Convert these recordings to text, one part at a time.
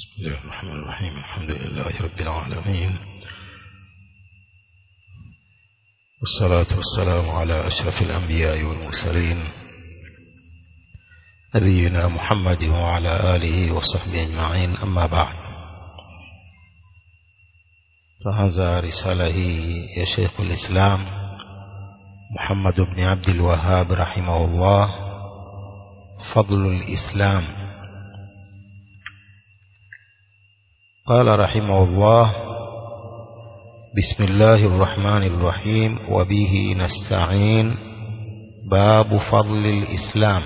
بسم الله الرحمن الرحيم الحمد لله رب العالمين والصلاة والسلام على أشرف الأنبياء والمرسلين نبينا محمد وعلى آله وصحبه أجمعين أما بعد فهذا رسالة يا شيخ الإسلام محمد بن عبد الوهاب رحمه الله فضل الإسلام قال رحمه الله بسم الله الرحمن الرحيم وبه نستعين باب فضل الإسلام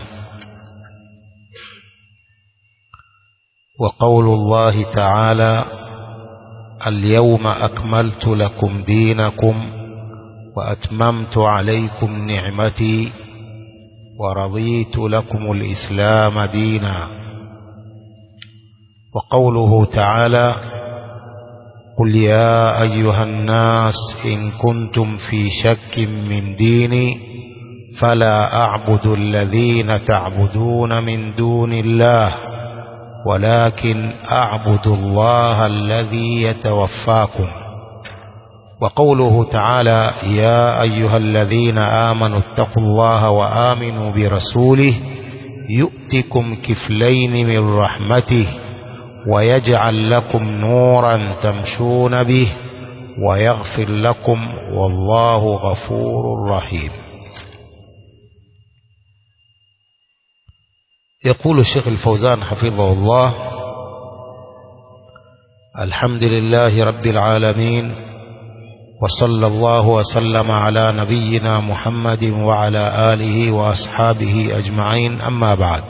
وقول الله تعالى اليوم أكملت لكم دينكم وأتممت عليكم نعمتي ورضيت لكم الإسلام دينا وقوله تعالى قل يا أيها الناس إن كنتم في شك من ديني فلا أعبد الذين تعبدون من دون الله ولكن أعبد الله الذي يتوفاكم وقوله تعالى يا أيها الذين آمنوا اتقوا الله وآمنوا برسوله يؤتكم كفلين من رحمته ويجعل لكم نورا تمشون به ويغفر لكم والله غفور رحيم يقول الشيخ الفوزان حفظه الله الحمد لله رب العالمين وصلى الله وسلم على نبينا محمد وعلى آله وأصحابه أجمعين أما بعد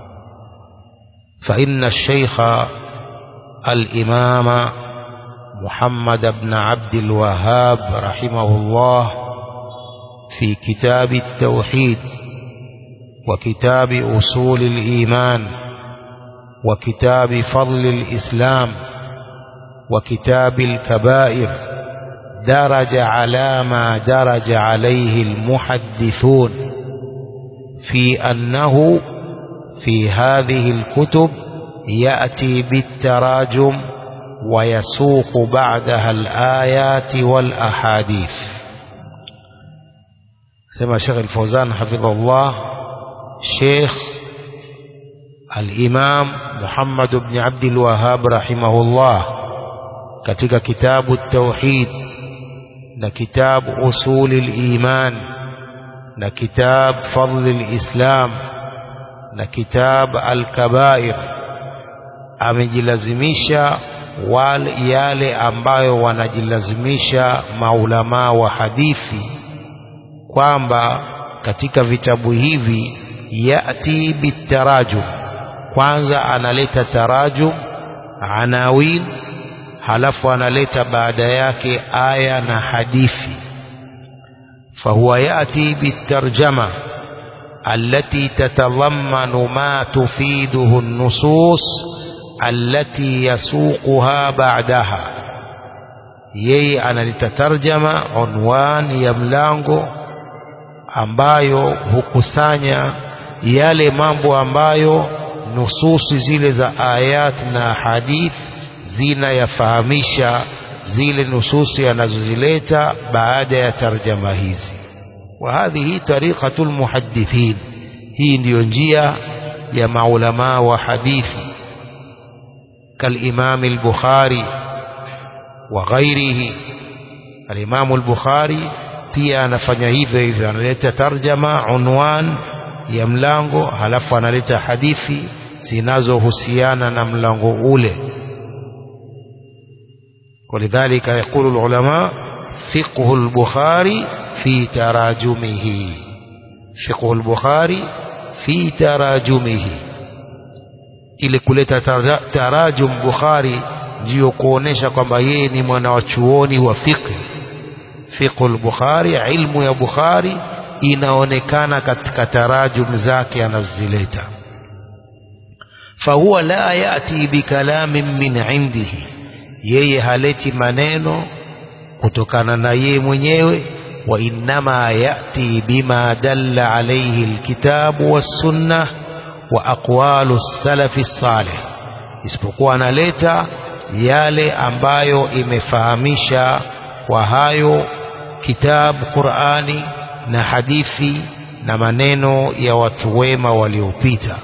فإن الشيخ الإمام محمد بن عبد الوهاب رحمه الله في كتاب التوحيد وكتاب أصول الإيمان وكتاب فضل الإسلام وكتاب الكبائر درج على ما درج عليه المحدثون في أنه في هذه الكتب يأتي بالتراجم ويسوق بعدها الآيات والأحاديث سمع شيخ الفوزان حفظه الله شيخ الإمام محمد بن عبد الوهاب رحمه الله katika kitabu tauhid na kitabu usuli liman na kitab fadli lislam na kitab alkabair amejilazimisha wale yale ambayo wanajilazimisha maulamaa wa hadithi kwamba katika vitabu hivi yati bitarajum kwanza analeta tarajum anawin halafu analeta baada yake aya na hadithi fahuwa yati bitarjama التي تتضمن ما تفيده النصوص التي يسوقها بعدها yeye analitatarjama unwan ya mlango ambayo hukusanya yale mambo ambayo nususi zile za ayat na hadith zinayafahamisha zile nususi anazozileta baada ya tarjama hizi وهذه طريقة المحدثين هي ndio njia ya maulama wa hadithi كالإمام البخاري وغيره الإمام البخاري pia anafanya hivyo hivyo analeta tarjama unwan ya mlango halafu analeta hadithi zinazohusiana na mlango ule ولذلك يقول العلماء فقه البخاري في تراجمه فقه البخاري في تراجمه ili kuleta tarajum Bukhari ndiyo kuonesha kwamba yeye ni mwana wa chuoni wa fiqh fiqh al-Bukhari ilmu ya Bukhari inaonekana katika tarajum zake anazileta fahuwa la yati bikalamin min indihi yeye haleti maneno kutokana na yeye mwenyewe وإنما يأتي بما دل عليه الكتاب والسنة وأقوال السلف الصالح isipokuwa analeta yale ambayo imefahamisha kwa hayo kitabu Qur'ani na hadithi na maneno ya watu wema waliopita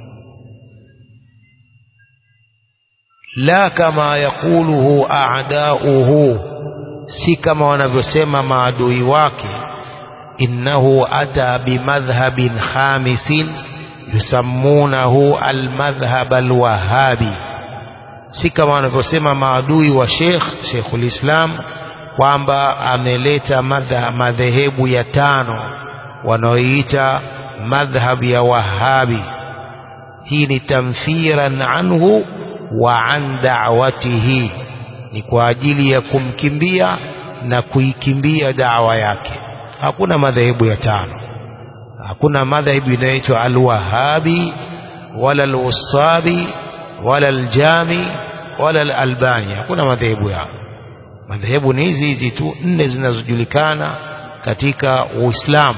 la kama yakuluhu a'dauhu si kama wanavyosema maadui wake innahu ata bimadhhabin khamisin yusammunahu almadhhab alwahabi si kama wanavyosema maadui wa Sheikh Sheikhul Islam kwamba ameleta madhehebu ya tano wanaoita madhhab ya Wahabi. Hii ni tamthiran anhu wa an da'watihi, ni kwa ajili ya kumkimbia na kuikimbia dawa yake. Hakuna madhehebu ya tano, hakuna madhehebu inayoitwa Alwahabi wala Alwusabi wala Aljami wala Alalbani. Hakuna madhehebu yao. Madhehebu ni hizi hizi tu nne zinazojulikana katika Uislamu.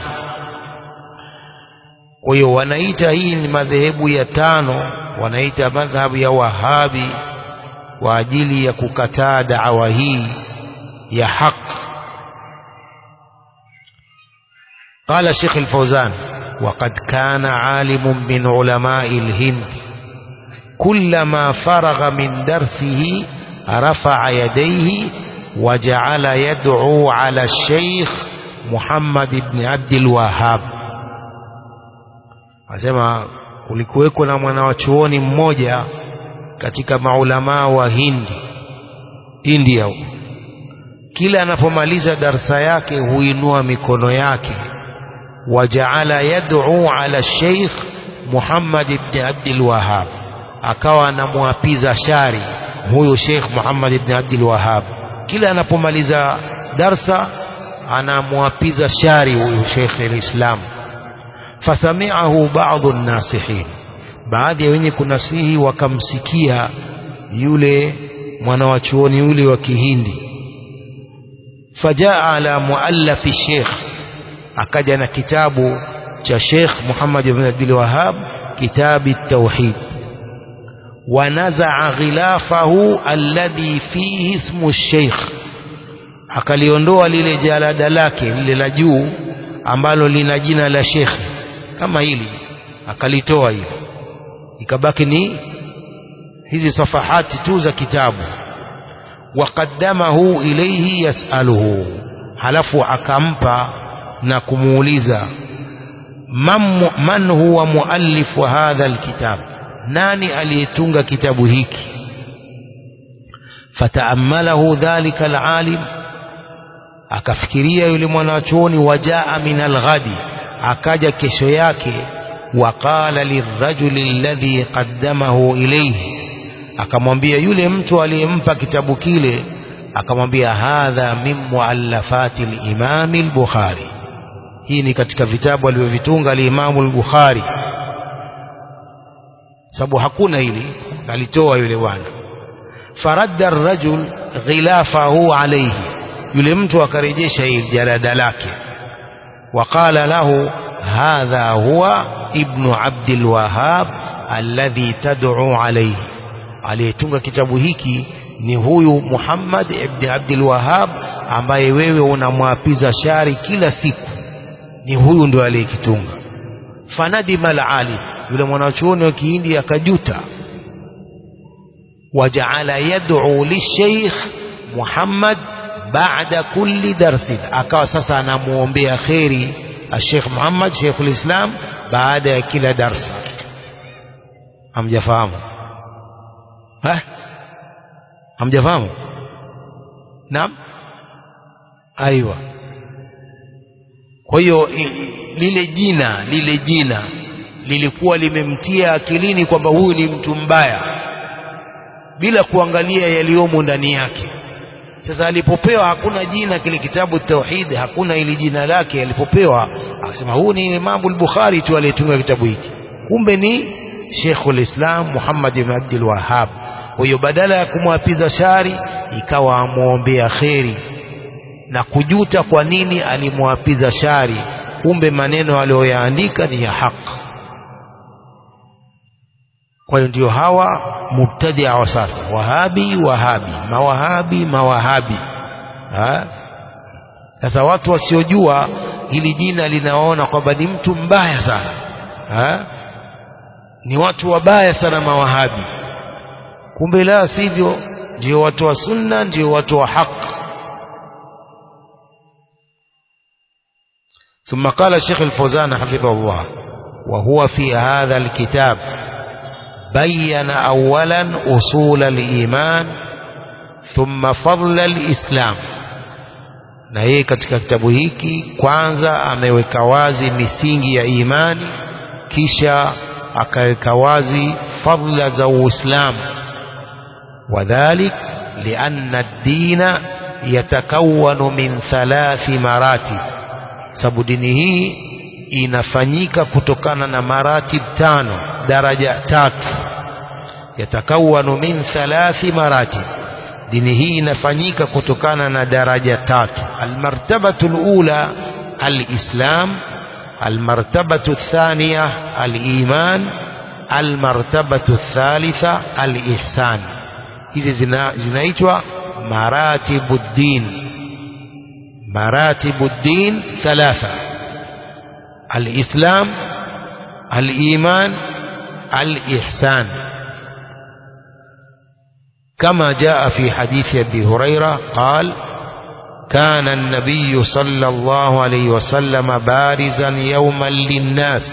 Kwa hiyo wanaita hii ni madhehebu ya tano, wanaita madhhabu ya Wahabi kwa ajili ya kukataa dawa hii ya haq. قال شيخ الفوزان وقد كان عالم من علماء الهند كلما فرغ من درسه رفع يديه وجعل يدعو على الشيخ محمد بن عبد الوهاب asema kulikuweko na mwanawachuoni mmoja katika maulamaa wa Hindi India huko kila anapomaliza darsa yake huinua mikono yake wajaala yad'u ala Sheikh Muhammad ibn Abdul Wahhab akawa anamwapiza shari huyo Sheikh Muhammad ibn Abdul Wahhab kila anapomaliza darsa anamwapiza shari huyo Sheikh al-Islam fasami'ahu ba'dhu an-nasihin baadhi ya wenye kunasihi wakamsikia yule mwanawachuoni yule wa Kihindi fajaa ala muallafi Sheikh akaja na kitabu cha Sheikh Muhammad ibn Abdul Wahhab kitabu at-tauhid ونزع غلافه الذي فيه اسم الشيخ akaliondoa lile jalada lake lile la juu ambalo lina jina la shekhe kama hili akalitoa hilo ikabaki ni hizi safahati tu za kitabu waqaddamahu ilayhi yasaluhu halafu akampa na kumuuliza man, man huwa muallif wa hadha alkitab nani aliyetunga kitabu hiki fataammalahu dhalika alalim akafikiria yule mwanachuoni wajaa min alghadi akaja kesho yake waqala lirrajuli alladhi qaddamahu ilayhi akamwambia yule mtu aliyempa kitabu kile akamwambia hadha min muallafati al-imam al-bukhari hii ni katika vitabu alivyovitunga al-imam al-bukhari sababu hakuna hili alitoa yule bwana faradda ar-rajul ghilafahu alayhi yule mtu akarejesha hili jalada lake وقال له هذا هو ابن عبد الوهاب الذي تدعو عليه aliyetunga kitabu hiki ni huyu Muhammad ibn Abdul Wahhab ambaye wewe unamwapiza shari kila siku ni huyu ndio aliyekitunga fanadima al-ali yule mwanachuoni wa Kihindi akajuta wajaala yad'u lishaykh Muhammad baada kulli darsin akawa sasa anamuombea kheri Sheikh Muhammad Sheikhul Islam baada ya kila darsa hamjafahamu ha hamjafahamu naam aiwa kwa hiyo lile jina lile jina lilikuwa limemtia akilini kwamba huyu ni mtu mbaya bila kuangalia yaliyomo ndani yake sasa alipopewa hakuna jina kile kitabu tauhid hakuna ili jina lake alipopewa akasema huu ni Imam al-Bukhari tu aliyetunga kitabu hiki kumbe ni Sheikhul Islam Muhammad ibn Abdul Wahhab kwa hiyo badala ya kumwapiza shari ikawa amwombea kheri na kujuta kwa nini alimwapiza shari kumbe maneno aliyoyaandika ni ya haki kwa hiyo ndio hawa mubtadia wa sasa wahabi wahabi mawahabi mawahabi ha? sasa watu wasiojua hili jina linaona kwamba ni mtu mbaya sana ha? ni watu wabaya sana mawahabi kumbe la sivyo ndio watu wa sunna ndio watu wa haki ثم قال الشيخ الفوزان حفظه الله وهو في هذا الكتاب بين أولا أصول الإيمان ثم فضل الإسلام na yeye katika kitabu hiki kwanza ameweka wazi misingi ya imani kisha akaweka wazi fadla za uislamu wadhalik lianna ad-dina yatakawanu min thalathi maratib sababu dini hii inafanyika kutokana na maratib tano daraja tatu yatakawanu min thalathi maratib dini hii inafanyika kutokana na daraja tatu almartabatu alula alislam almartabatu athaniya aliman almartabatu athalitha alihsan hizi zina, zinaitwa maratibu ddin مراتب الدين ثلاثة الإسلام الإيمان الإحسان كما جاء في حديث أبي هريرة قال كان النبي صلى الله عليه وسلم بارزا يوما للناس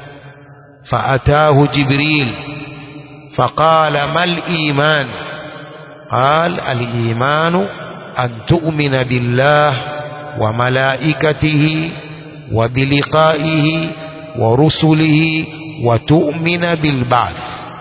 فأتاه جبريل فقال ما الإيمان قال الإيمان أن تؤمن بالله وملائكته وبلقائه ورسله وتؤمن بالبعث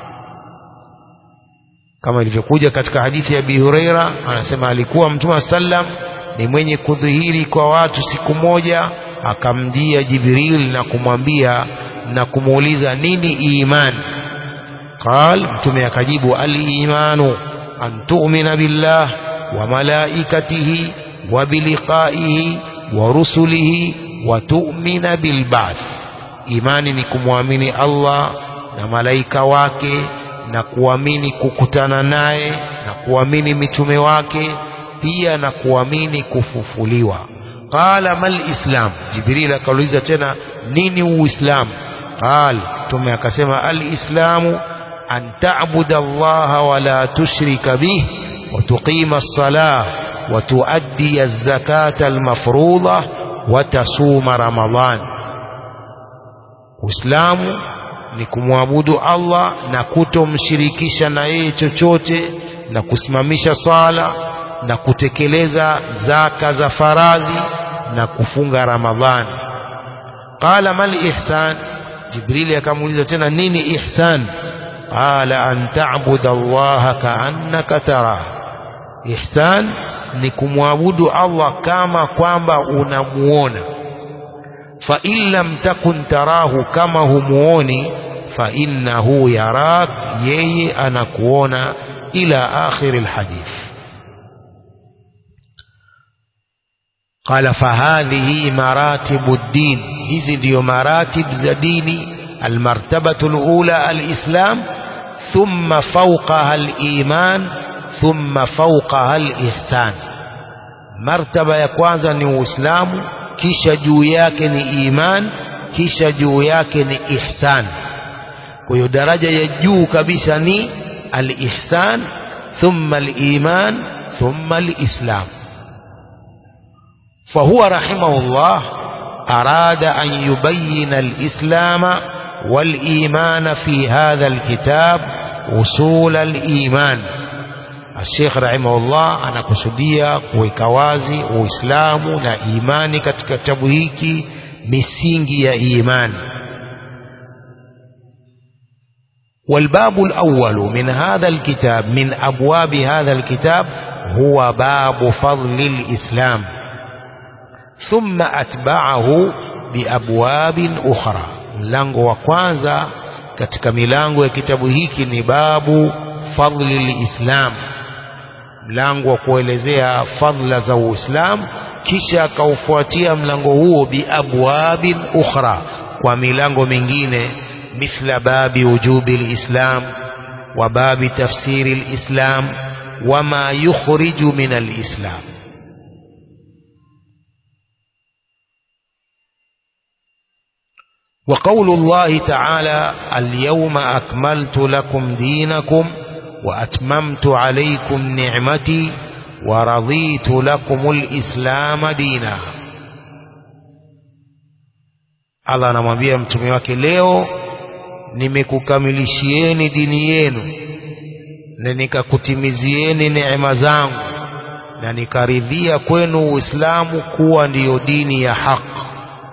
kama ilivyokuja katika hadithi ya Abi Huraira anasema alikuwa Mtume sallam ni mwenye kudhihiri kwa watu siku moja akamjia Jibril na kumwambia na kumuuliza nini iman qal mtume akajibu al-imanu an tu'mina billah wa malaikatihi wa biliqaihi wa rusulihi wa tu'mina bil ba'th imani ni kumwamini Allah na malaika wake na kuamini kukutana naye na kuamini mitume wake pia na kuamini kufufuliwa qala mal islam jibril akauliza tena nini uislamu qal tume akasema al islamu an ta'budu allaha wa la tushrika bih wa tuqima as-salah wa tuaddi az-zakata al-mafruḍah wa tasuma ramadan uislamu ni kumwabudu Allah na kutomshirikisha na yeye chochote na kusimamisha sala na kutekeleza zaka za faradhi na kufunga Ramadhani. Qala mal ihsan, Jibrili akamuuliza tena nini ihsan? Qala an ta'budu Allah ka'annaka tarah. Ihsan ni kumwabudu Allah kama kwamba unamuona fa in lam takun tarahu kama humuoni fa innahu yarak yeye anakuona ila akhir alhadith قال فهذه مراتب الدين hizi ndio maratib za dini المرتبة الأولى الإسلام ثم فوقها الإيمان ثم فوقها الإحسان مرتبة ya kwanza ni Uislamu kisha juu yake ni iman kisha juu yake ni ihsan kwa hiyo daraja ya juu kabisa ni al-ihsan thumma al-iman thumma al-islam فهو رحمه الله أراد أن يبين الإسلام والإيمان في هذا الكتاب أصول الإيمان الشيخ رحمه الله anakusudia kuweka wazi uislamu na imani katika kitabu hiki misingi ya imani والباب الأول من هذا الكتاب من أبواب هذا الكتاب هو باب فضل الإسلام ثم أتبعه بأبواب أخرى mlango wa kwanza katika milango ya kitabu hiki ni babu fadli lislam mlango wa kuelezea fadla za uislamu kisha akaufuatia mlango huo biabwabin ukhra kwa milango mingine mithla babi wujubi lislam وباب تفسير الإسلام وما يخرج من الإسلام وقول الله تعالى اليوم أكملت لكم دينكم وأتممت عليكم نعمتي ورضيت لكم الإسلام دينا Allah anamwambia mtume wake leo nimekukamilishieni dini yenu na nikakutimizieni neema zangu na nikaridhia kwenu Uislamu kuwa ndiyo dini ya haki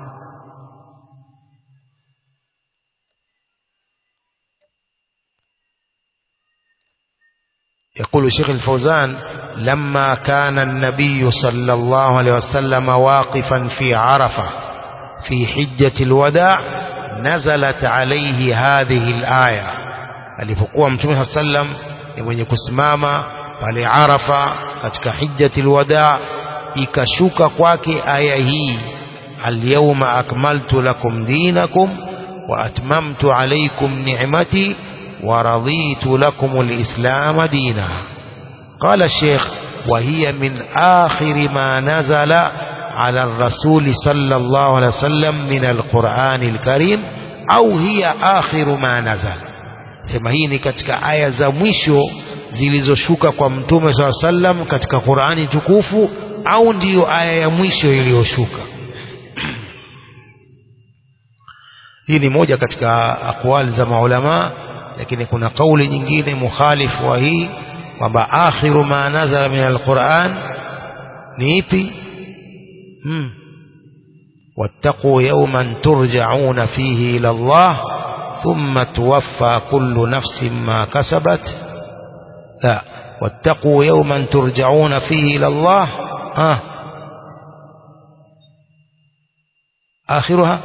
يقول شيخ الفوزان لما كان النبي صلى الله عليه وسلم واقفا في عرفة في حجة الوداع نزلت عليه هذه الآية alipokuwa mtume saa sallam ni mwenye kusimama pale Arafa katika hijjati alwada ikashuka kwake aya hii alyawma akmaltu lakum dinakum wa atmamtu alaykum ni'mati wa raditu lakum alislam dina قال الشيخ وهي من آخر ما نزل على الرسول صلى الله عليه وسلم من القرآن الكريم أو هي آخر ما نزل sema hii ni katika aya za mwisho zilizoshuka kwa mtume saa sallam katika Qur'ani tukufu au ndiyo aya ya mwisho iliyoshuka hii ni moja katika aqwali za maulama lakini kuna kauli nyingine mukhalifu wa hii kwamba akhiru ma nazala min alquran ni ipi hmm. wattaquu yawman turja'una fihi ila Allah ثم توفى كل نفس ما كسبت لا واتقوا يوما ترجعون فيه إلى الله ها آخرها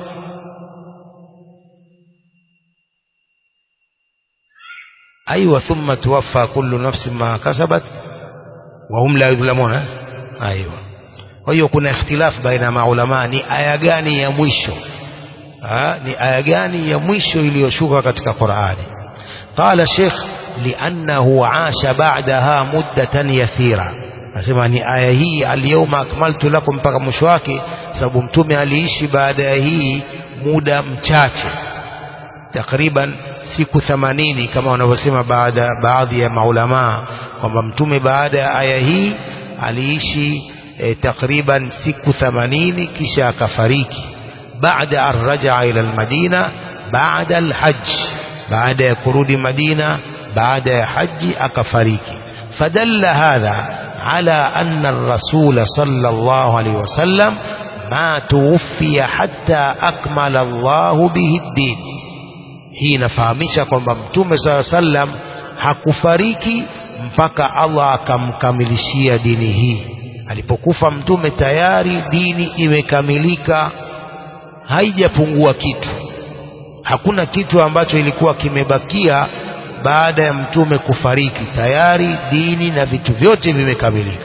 أيوة ثم توفى كل نفس ما كسبت وهم لا يظلمون أيوة hiyo kuna ikhtilaf baina ya maulama ni aya gani ya mwisho ha, ni aya gani ya mwisho iliyoshuka katika Qur'ani qala Sheikh li'annahu asha ba'daha muddatan yasira nasema ni aya hii al-yawma akmaltu lakum mpaka mwisho wake sababu mtume aliishi baada ya hii muda mchache takriban siku 80 kama wanavyosema baada baadhi ya maulama kwamba mtume baada ya aya hii aliishi e, takriban siku 80 kisha akafariki بعد أن رجع إلى المدينة بعد الحج بعد يكرود مدينة بعد حج أكفريك فدل هذا على أن الرسول صلى الله عليه وسلم ما توفي حتى أكمل الله به الدين hii inafahamisha kwamba mtume saa sallam hakufariki mpaka Allah akamkamilishia dini hii alipokufa mtume tayari dini imekamilika haijapungua kitu hakuna kitu ambacho ilikuwa kimebakia baada ya mtume kufariki tayari dini na vitu vyote vimekamilika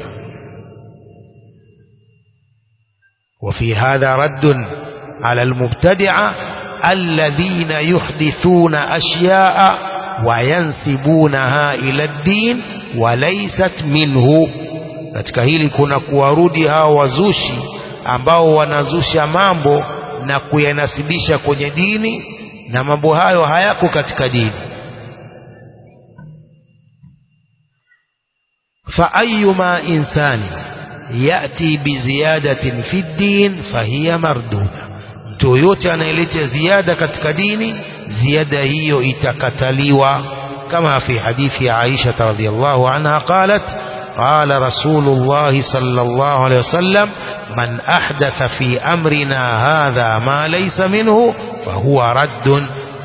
وفي هذا رد على المبتدعة الذين يحدثون أشياء وينسبونها إلى الدين وليست منه katika hili kuna kuwarudi hao wazushi ambao wanazusha mambo na kuyanasibisha kwenye dini na mambo hayo hayako katika dini fa ayyuma insani yati biziyadatin fi din fahiya marduda mtu yoyote anayeleta ziada katika dini ziada hiyo itakataliwa kama fi hadithi ya Aisha radhiyallahu anha qalat قال رسول الله صلى الله عليه وسلم من أحدث في أمرنا هذا ما ليس منه فهو رد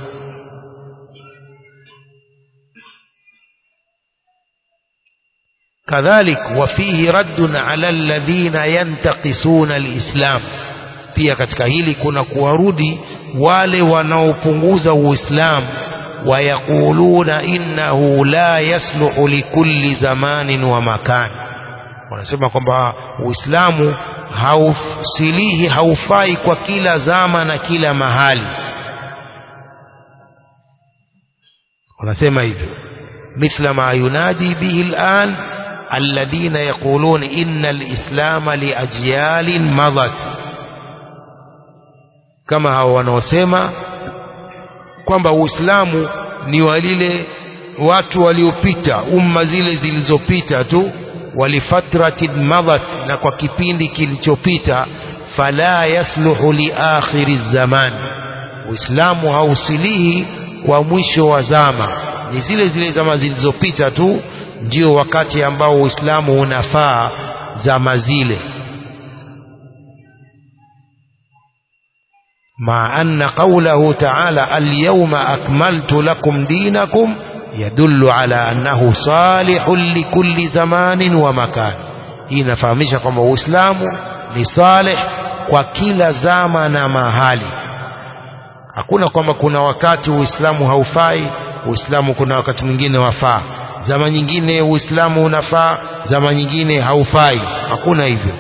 كذلك وفيه رد على الذين ينتقصون الإسلام pia katika hili kuna kuwarudi wale wanaopunguza uislamu wayaquluna innahu la yasluhu likulli zamanin wa makan wanasema kwamba uislamu hausilihi haufai kwa kila zama na kila mahali wanasema hivyo مثل ما ينادي به الآن الذين يقولون إن الإسلام لأجيال مضت كما هو wanaosema kwamba Uislamu ni walile watu waliopita umma zile zilizopita tu walifatratin madhat na kwa kipindi kilichopita fala yasluhu li akhiri zaman Uislamu hausilihi kwa mwisho wa zama ni zile zile zama zilizopita tu ndio wakati ambao Uislamu unafaa zama zile مع أن قوله تعالى اليوم أكملت لكم دينكم يدل على أنه صالح لكل زمان ومكان هنا فهمش kwamba Uislamu ni salih kwa kila zama na mahali hakuna kwamba kuna wakati Uislamu haufai Uislamu kuna wakati mwingine wafaa zama nyingine Uislamu unafaa zama nyingine haufai hakuna hivyo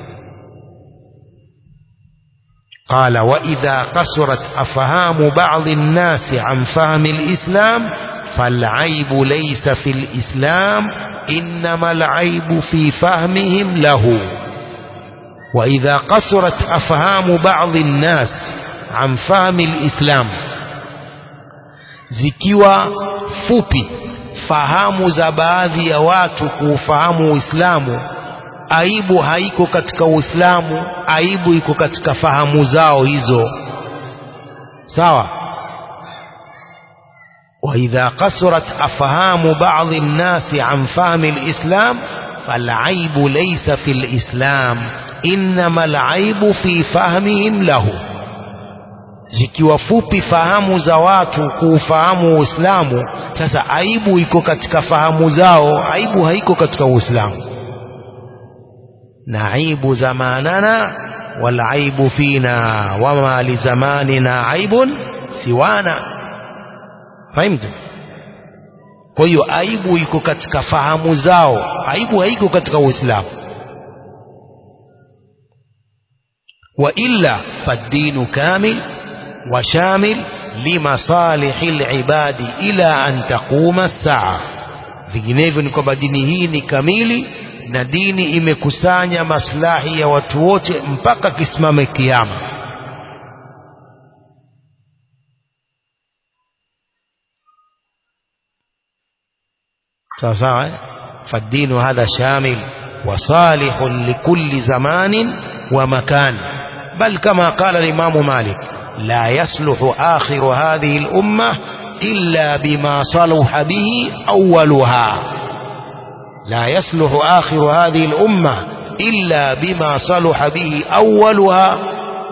قال وإذا قصرت أفهام بعض الناس عن فهم الإسلام فالعيب ليس في الإسلام إنما العيب في فهمهم له وإذا قصرت أفهام بعض الناس عن فهم الإسلام zikiwa fupi fahamu za baadhi ya watu kuufahamu Uislamu aibu haiko katika Uislamu aibu iko katika fahamu zao hizo sawa وإذا قصرت أفهام بعض الناس عن فهم الإسلام فالعيب ليس في الإسلام إنما العيب في فهمهم له zikiwa fupi fahamu za watu kuufahamu Uislamu sasa aibu iko katika fahamu zao aibu haiko katika Uislamu na aibu zamanana wal aibu fina wama li zamanina aibun siwana fahimtu kwa hiyo aibu iko katika fahamu zao aibu haiko katika Uislamu wa illa faddinu kamil wa shamil limasalihi libadi ila an taquma saa vinginevyo ni kwamba dini hii ni kamili na dini imekusanya maslahi ya watu wote mpaka kisimame kiyama sawa sawa eh? فالدين هذا شامل وصالح لكل زمان ومكان بل كما قال الإمام مالك لا يصلح آخر هذه الأمة إلا بما صلح به أولها لا يصلح آخر هذه الأمة إلا بما صلح به أولها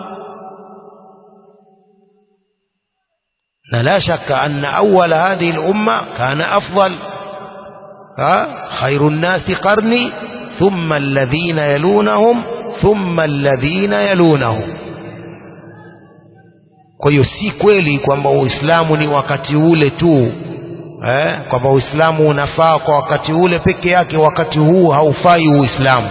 لا شك أن أول هذه الأمة كان أفضل ها خير الناس قرني ثم الذين يلونهم ثم الذين يلونهم kwa hiyo si kweli kwamba uislamu ni wakati ule tu eh, kwamba uislamu unafaa kwa wakati ule peke yake wakati huu haufai uislamu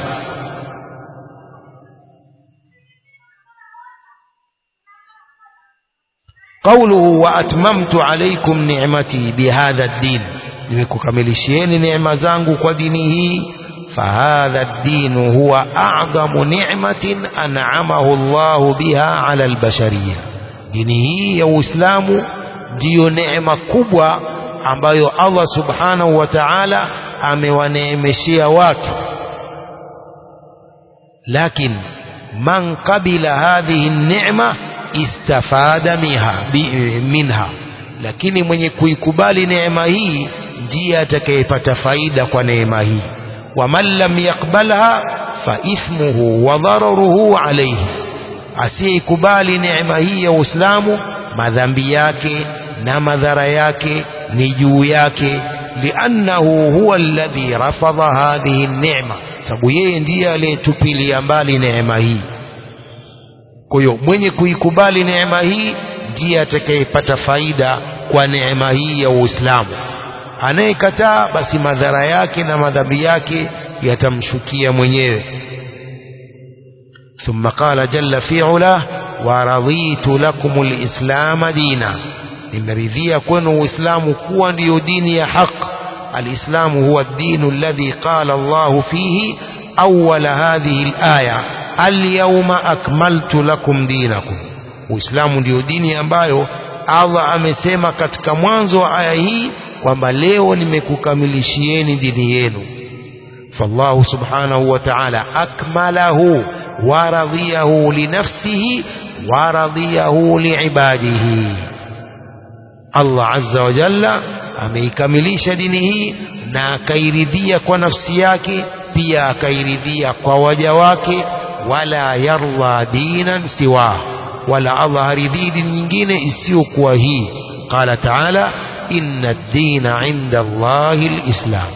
قوله وأتممت عليكم نعمتي بهذا الدين nimekukamilishieni neema zangu kwa dini hii fahadha ddinu huwa a'dhamu ni'matin an'amahu Allahu biha 'ala albashariya dini hii ya Uislamu ndiyo neema kubwa ambayo Allah subhanahu wa ta'ala amewaneemeshea watu lakin man qabila hadhihi an-ni'ma istafada minha lakini mwenye kuikubali neema hii ndiye atakayepata faida kwa neema hii waman lam yakbalha fa ithmuhu wa dhararuhu alayhi asiyeikubali neema hii ya Uislamu madhambi yake na madhara yake ni juu yake liannahu huwa alladhi rafadha hadhihi neema sababu yeye ndiye aliyetupilia mbali neema hii kwa hiyo mwenye kuikubali neema hii ndiye atakayepata faida kwa neema hii ya Uislamu anayekataa basi madhara yake na madhambi yake yatamshukia mwenyewe ثم قال جل في علاه ورضيت لكم الإسلام دينا nimeridhia kwenu uislamu kuwa ndiyo dini ya haq الإسلام هو الدين الذي قال الله فيه أول هذه الآية اليوم أكملت لكم دينكم Uislamu ndio dini ambayo Allah amesema katika mwanzo wa aya hii kwamba leo nimekukamilishieni dini yenu. Fallahu subhanahu wa ta'ala akmalahu wa radhiyahu li nafsihi wa radhiyahu li ibadihi. Allah azza wa jalla ameikamilisha dini hii na akairidhia kwa nafsi yake pia akairidhia kwa waja wake wala yarda dinan siwa wala Allah haridhii dini nyingine isiyokuwa hii qala taala inna ad-dina 'inda Allahi al-islam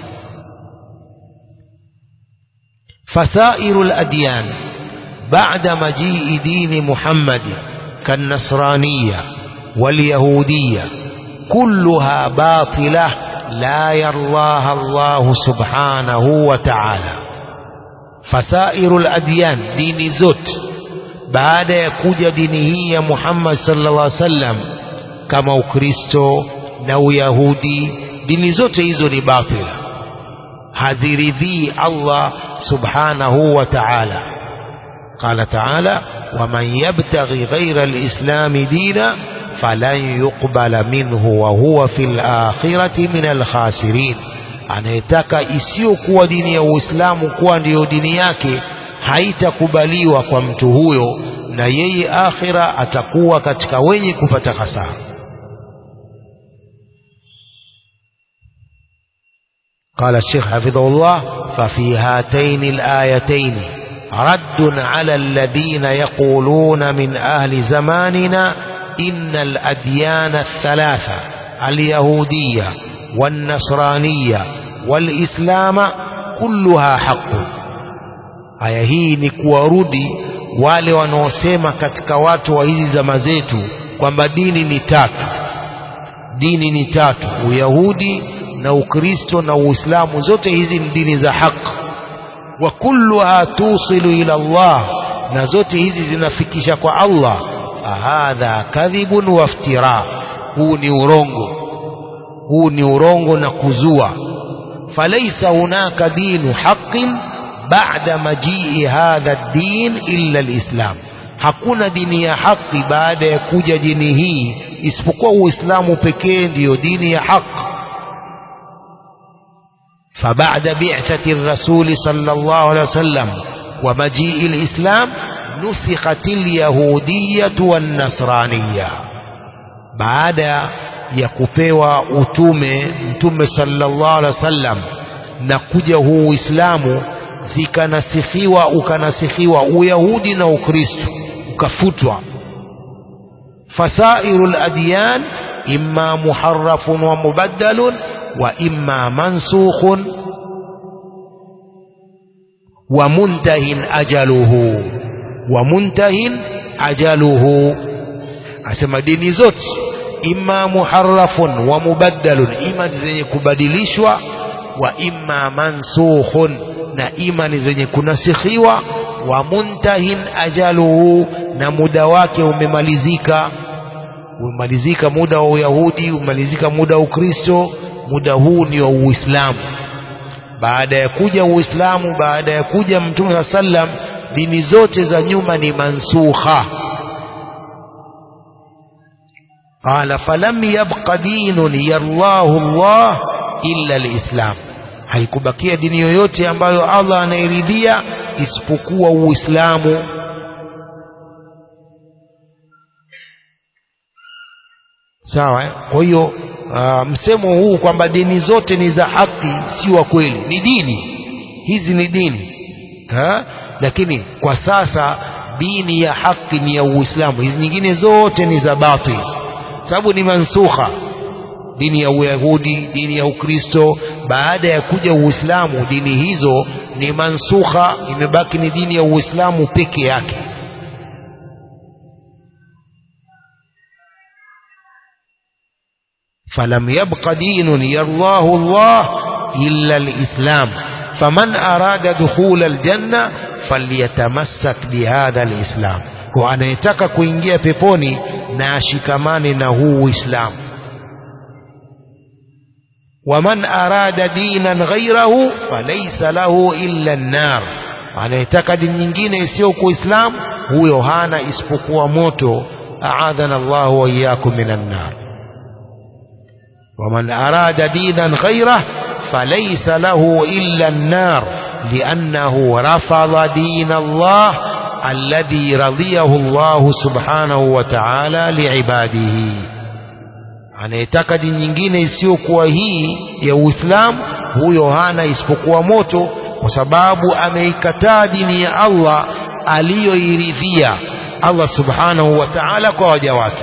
فسائر الأديان بعد مجيء دين محمد كالنصرانية واليهودية كلها باطلة لا يرضاها الله سبحانه وتعالى فسائر الأديان دين زوت بعد يكوج دينه محمد صلى الله عليه وسلم كما ukristo na uyahudi dini zote hizo ni batila haziridhii allah subhanahu wa taala qala taala waman yabtaghi ghaira lislami dina falan yuqbala minhu wa huwa fil akhirati min alkhasirin anayetaka isiyokuwa dini ya Uislamu kuwa ndiyo dini yake haitakubaliwa kwa mtu huyo na yeye akhira atakuwa katika wenye kupata hasara قال الشيخ حفظه الله ففي هاتين الآيتين رد على الذين يقولون من أهل زماننا إن الأديان الثلاثة اليهودية والنصرانية والإسلام كلها حق aya hii ni kuwarudi wale wanaosema katika watu wa hizi zama zetu kwamba dini ni tatu dini ni tatu uyahudi na ukristo na uislamu zote hizi ni dini za haki wa kulluha tusilu ila Allah na zote hizi zinafikisha kwa Allah hadha kadhibun waftira huu ni urongo huu ni urongo na kuzua falaisa hunaka dinu haqin ba'da majii hadha ad-din illa al-islam hakuna dini ya haki baada ya kuja dini hii isipokuwa uislamu pekee ndiyo dini ya haki فبعد بعثة الرسول صلى الله عليه وسلم ومجيء الإسلام نسخت اليهودية والنصرانية بعد يكوبيوا utume mtume sallallahu alaihi wasallam na kuja huu Uislamu zikanasifiwa ukanasifiwa uyahudi na ukristo ukafutwa fasairu ladyan imma muharrafun wa mubaddalun wa imma mansukhun wa muntahin ajaluhu wa muntahin ajaluhu asema dini zote imma muharrafun wa mubaddalun ima zenye kubadilishwa wa imma mansukhun na imani zenye kunasikhiwa wa muntahin ajaluhu na muda wake umemalizika umemalizika muda wa uyahudi umemalizika muda wa ukristo muda huu ni wa uislamu baada ya kuja uislamu baada ya kuja mtume saa sallam dini zote za nyuma ni mansukha qala falam yabqa dinun yarlahu llah illa lislam haikubakia dini yoyote ambayo Allah anairidhia isipokuwa Uislamu. Sawa, eh? kwa hiyo uh, msemo huu kwamba dini zote ni za haki si wa kweli, ni dini hizi ni dini ha? Lakini kwa sasa dini ya haki ni ya Uislamu, hizi nyingine zote ni za batil, sababu ni mansukha dini ya Uyahudi, dini ya Ukristo. Baada ya kuja Uislamu, dini hizo ni mansukha, imebaki ni dini ya Uislamu peke yake. falam yabqa dinun yardahu Allah illa alislam faman arada dukhula aljanna falyatamassak bihadha alislam, kwa anayetaka kuingia peponi na ashikamane na huu Uislamu. waman arada dinan ghairahu falaysa lahu illa an-nar anayetaka dini nyingine isiyo kuislam huyo hana isipokuwa moto aadhana Allahu wa iyyakum minan nar waman arada dinan ghairahu falaysa lahu illa an-nar li'annahu rafadha din Allah alladhi radiyahu Allah subhanahu wa ta'ala li'ibadihi anayetaka dini nyingine isiyokuwa hii ya Uislamu huyo hana isipokuwa moto kwa sababu ameikataa dini ya Allah aliyoiridhia Allah subhanahu wa ta'ala kwa waja wake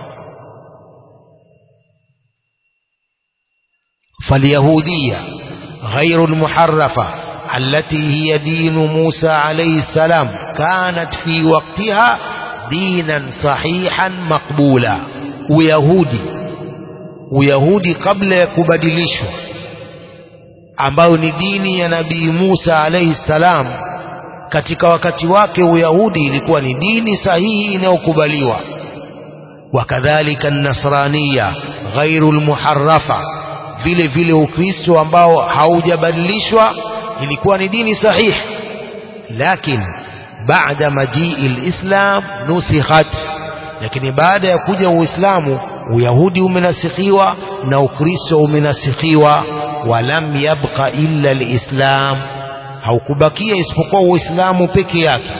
فاليهودية غير المحرفة التي هي دين موسى عليه السلام كانت في وقتها دينا صحيحا مقبولا ويهودي ويهودي قبل يكبدلشوا ambayo ni dini ya nabii Musa alayhi salam katika wakati wake Uyahudi ilikuwa ni dini sahihi inayokubaliwa wakadhalika an-nasraniya ghairu al-muharrafa vile vile Ukristo ambao haujabadilishwa ilikuwa ni dini sahihi lakini baada majii al-islam nusikhat lakini baada ya kuja Uislamu Uyahudi umenasikhiwa na Ukristo umenasikhiwa walam yabqa illa alislam haukubakia isipokuwa uislamu peke yake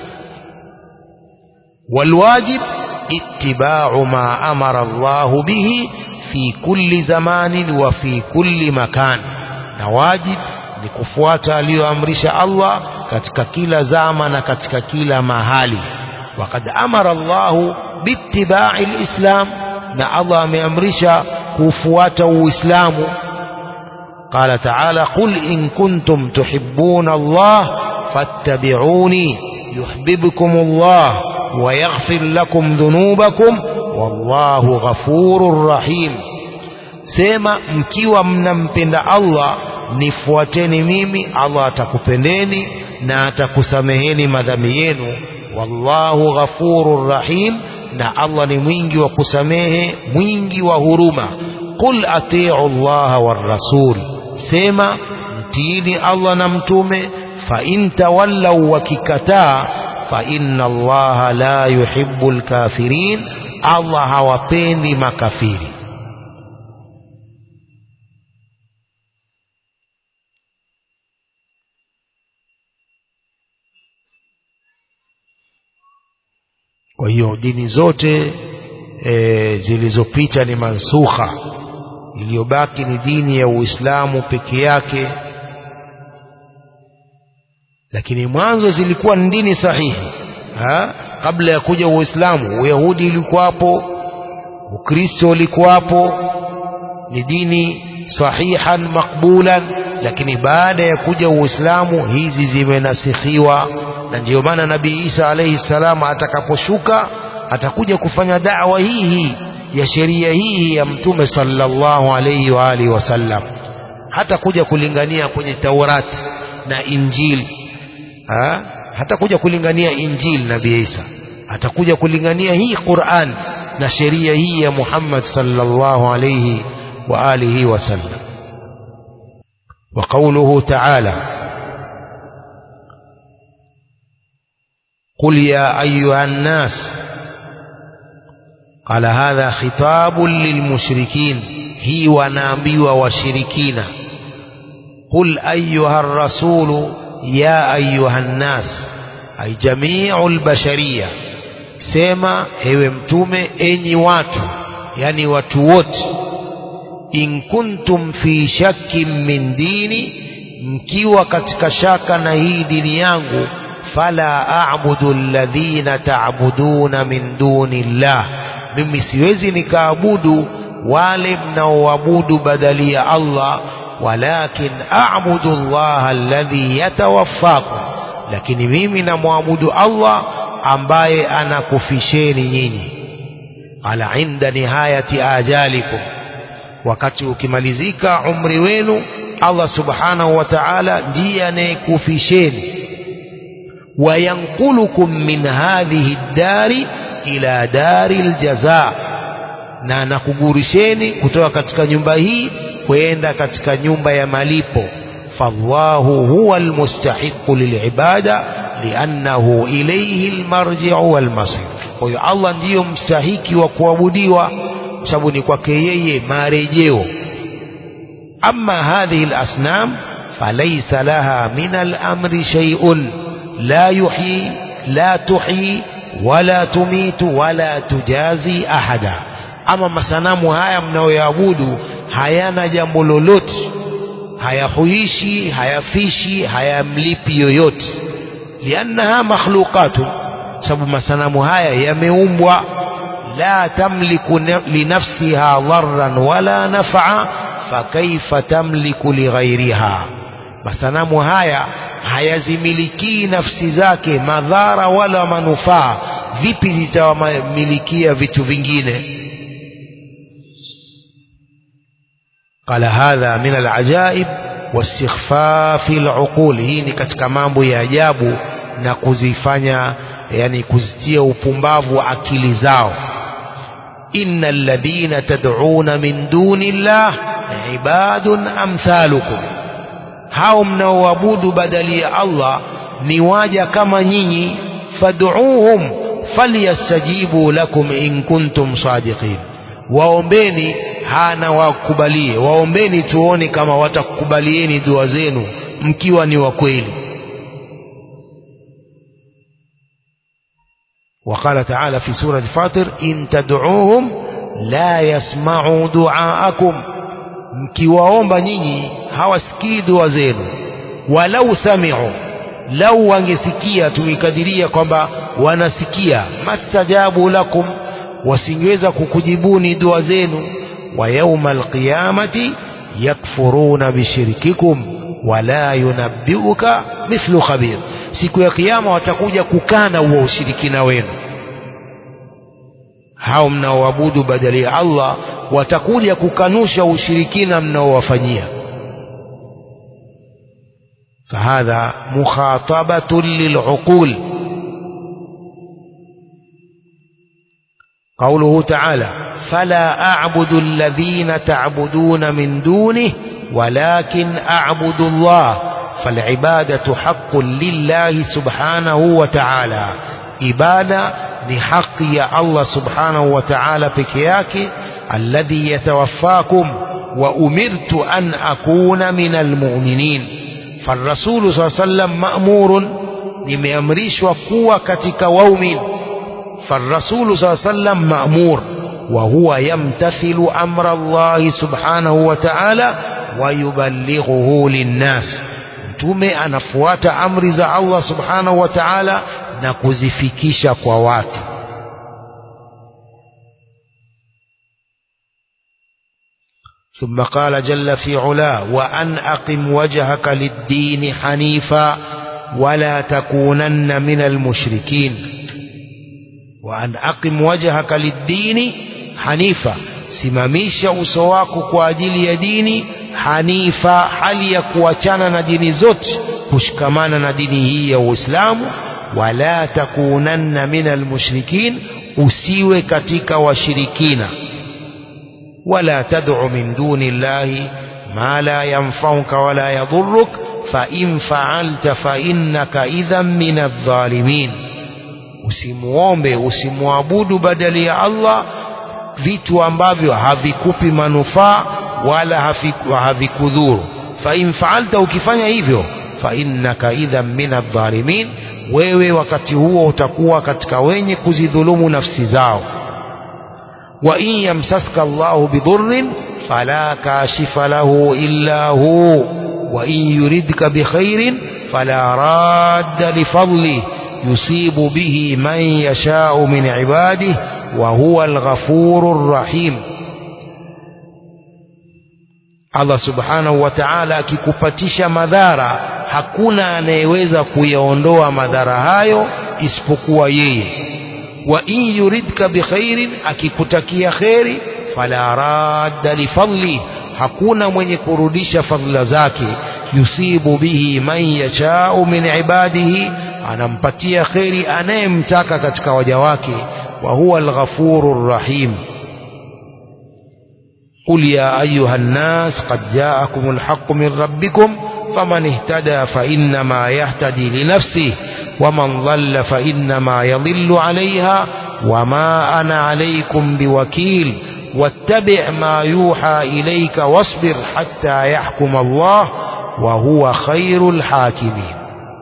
walwajib ittiba'u ma amara Allah bihi fi kulli zamanin wa fi kulli makan na wajib ni kufuata aliyoamrisha Allah katika kila zama na katika kila mahali وقد أمر الله باتباع الإسلام na Allah ameamrisha kufuata Uislamu قال تعالى قل إن كنتم تحبون الله فاتبعوني يحببكم الله ويغفر لكم ذنوبكم والله غفور رحيم sema mkiwa mnampenda Allah nifuateni mimi Allah atakupendeni na atakusameheni madhambi yenu wallahu ghafurur rahim na Allah ni mwingi wa kusamehe mwingi wa huruma qul atii'u Allah war rasul sema mtiini Allah na mtume fa in tawallaw wakikataa fa inna Allah la yuhibbul kafirin Allah hawapendi makafiri kwa hiyo dini zote e, zilizopita ni mansukha iliyobaki ni dini ya Uislamu peke yake lakini mwanzo zilikuwa ni dini sahihi ha? kabla ya kuja Uislamu Uyahudi ulikuwapo Ukristo ulikuwapo ni dini sahihan makbulan lakini baada ya kuja Uislamu hizi zimenasikhiwa na ndiyo maana Nabii Isa alayhi salam atakaposhuka atakuja kufanya da'wa hii hii ya sheria hii ya mtume sallallahu alayhi wa alihi wasallam hata kuja kulingania kwenye Taurati na Injili ha? hata kuja kulingania Injili Nabii Isa atakuja kulingania hii Qur'an na sheria hii ya Muhammad sallallahu alayhi wa alihi wasallam وقوله تعالى قل يا أيها الناس قال هذا خطاب للمشركين هي ونابي وشركين قل أيها الرسول يا أيها الناس أي جميع البشرية سيما هو متومة أني واتو يعني واتووت in kuntum fi shakkin min dini mkiwa katika shaka na hii dini yangu fala a'budu alladhina ta'buduna min duni llah mimi siwezi nikaabudu wale mnaoabudu badali ya Allah walakin a'budu Allah alladhi yatawaffakum lakini mimi namwabudu Allah ambaye anakufisheni nyinyi ala inda nihayati ajalikum wakati ukimalizika umri wenu Allah subhanahu wa ta'ala ndiye anayekufisheni wayankulukum min hadhihi ddari ila dari ljaza na anakugurisheni kutoka katika nyumba hii kwenda katika nyumba ya malipo fallahu huwa almustahiqu lilibada liannahu ilayhi almarji'u walmasir kwa hiyo Allah ndiyo mstahiki wa kuabudiwa kwa sababu ni kwake yeye marejeo ama hadhihi alasnam falaysa laha min alamri shay'un la yuhyi la tuhyi wala tumitu wala tujazi ahada ama masanamu haya mnayoyaabudu hayana jambo lolote hayahuishi hayafishi hayamlipi yoyote liannaha makhluqatu sababu masanamu haya yameumbwa la tamliku linafsiha dharran wala naf'a fakaifa tamliku lighairiha masanamu haya hayazimilikii nafsi zake madhara wala manufaa vipi zitawamilikia vitu vingine قال هذا من العجائب واستخفاف العقول hii ni katika mambo ya ajabu na kuzifanya yani kuzitia upumbavu akili zao innal ladhina tad'una min duni llah ibadun amthalukum hao mnaoabudu badali ya Allah ni waja kama nyinyi fad'uuhum falyastajibu lakum in kuntum sadiqin waombeni hana wakubalie waombeni tuone kama watakukubalieni dua zenu mkiwa ni wa kweli وقال تعالى في سورة فاطر إن تدعوهم لا يسمعوا دعاءكم mkiwaomba nyinyi hawasikii dua zenu walau sami'u lau wangesikia tuikadiria kwamba wanasikia mastajabu lakum wasingeweza kukujibuni dua zenu wa yauma alqiyamati yakfuruna bishirkikum wala yunabbiuka mithlu khabir siku ya kiyama watakuja kukana huo ushirikina wenu hao mnaoabudu badali ya Allah watakuja kukanusha ushirikina mnaowafanyia فهذا مخاطبة للعقول قوله تعالى فلا أعبد الذين تعبدون من دونه ولكن أعبد الله فالعبادة حق لله سبحانه وتعالى إبادة لحق يا الله سبحانه وتعالى بكياك الذي يتوفاكم وأمرت أن أكون من المؤمنين فالرسول صلى الله عليه وسلم مأمور لمأمريش وقوة كتك وومن فالرسول صلى الله عليه وسلم مأمور وهو يمتثل أمر الله سبحانه وتعالى ويبلغه للناس mtume anafuata amri za Allah subhanahu wa ta'ala na kuzifikisha kwa watu ثم قال جل في علاه وأن أقم وجهك للدين حنيفا ولا تكونن من المشركين وأن أقم وجهك للدين حنيفا simamisha uso wako kwa ajili ya dini hanifa hali ya kuachana na dini zote kushikamana na dini hii ya Uislamu wala takunanna minal mushrikin usiwe katika washirikina wala tad'u min duni llahi ma la yanfa'uka wala yadhurruk fa in fa'alta fa innaka idhan min adh-dhalimin usimuombe usimwabudu badali ya Allah vitu ambavyo havikupi manufaa wala havikudhuru fa in fa'alta ukifanya hivyo fa innaka idhan min adh-dhalimin wewe wakati huo utakuwa katika wenye kuzidhulumu nafsi zao wa in yamsaska Allahu bidhurrin fala kashifa lahu illa hu wa in yuridka bikhairin fala radda lifadlihi yusibu bihi man yasha'u min ibadihi wa huwa al-ghafurur rahim Allah subhanahu wa ta'ala akikupatisha madhara hakuna anayeweza kuyaondoa madhara hayo isipokuwa yeye wa in yuridka bikhairin akikutakia kheri fala radda lifadli hakuna mwenye kurudisha fadhila zake yusibu bihi man yashau min ibadihi anampatia kheri anayemtaka katika waja wake wa huwa alghafurur rahim قل يا أيها الناس قد جاءكم الحق من ربكم فمن اهتدى فإنما يهتدي لنفسه ومن ضل فإنما يضل عليها وما أنا عليكم بوكيل واتبع ما يوحى إليك واصبر حتى يحكم الله وهو خير الحاكمين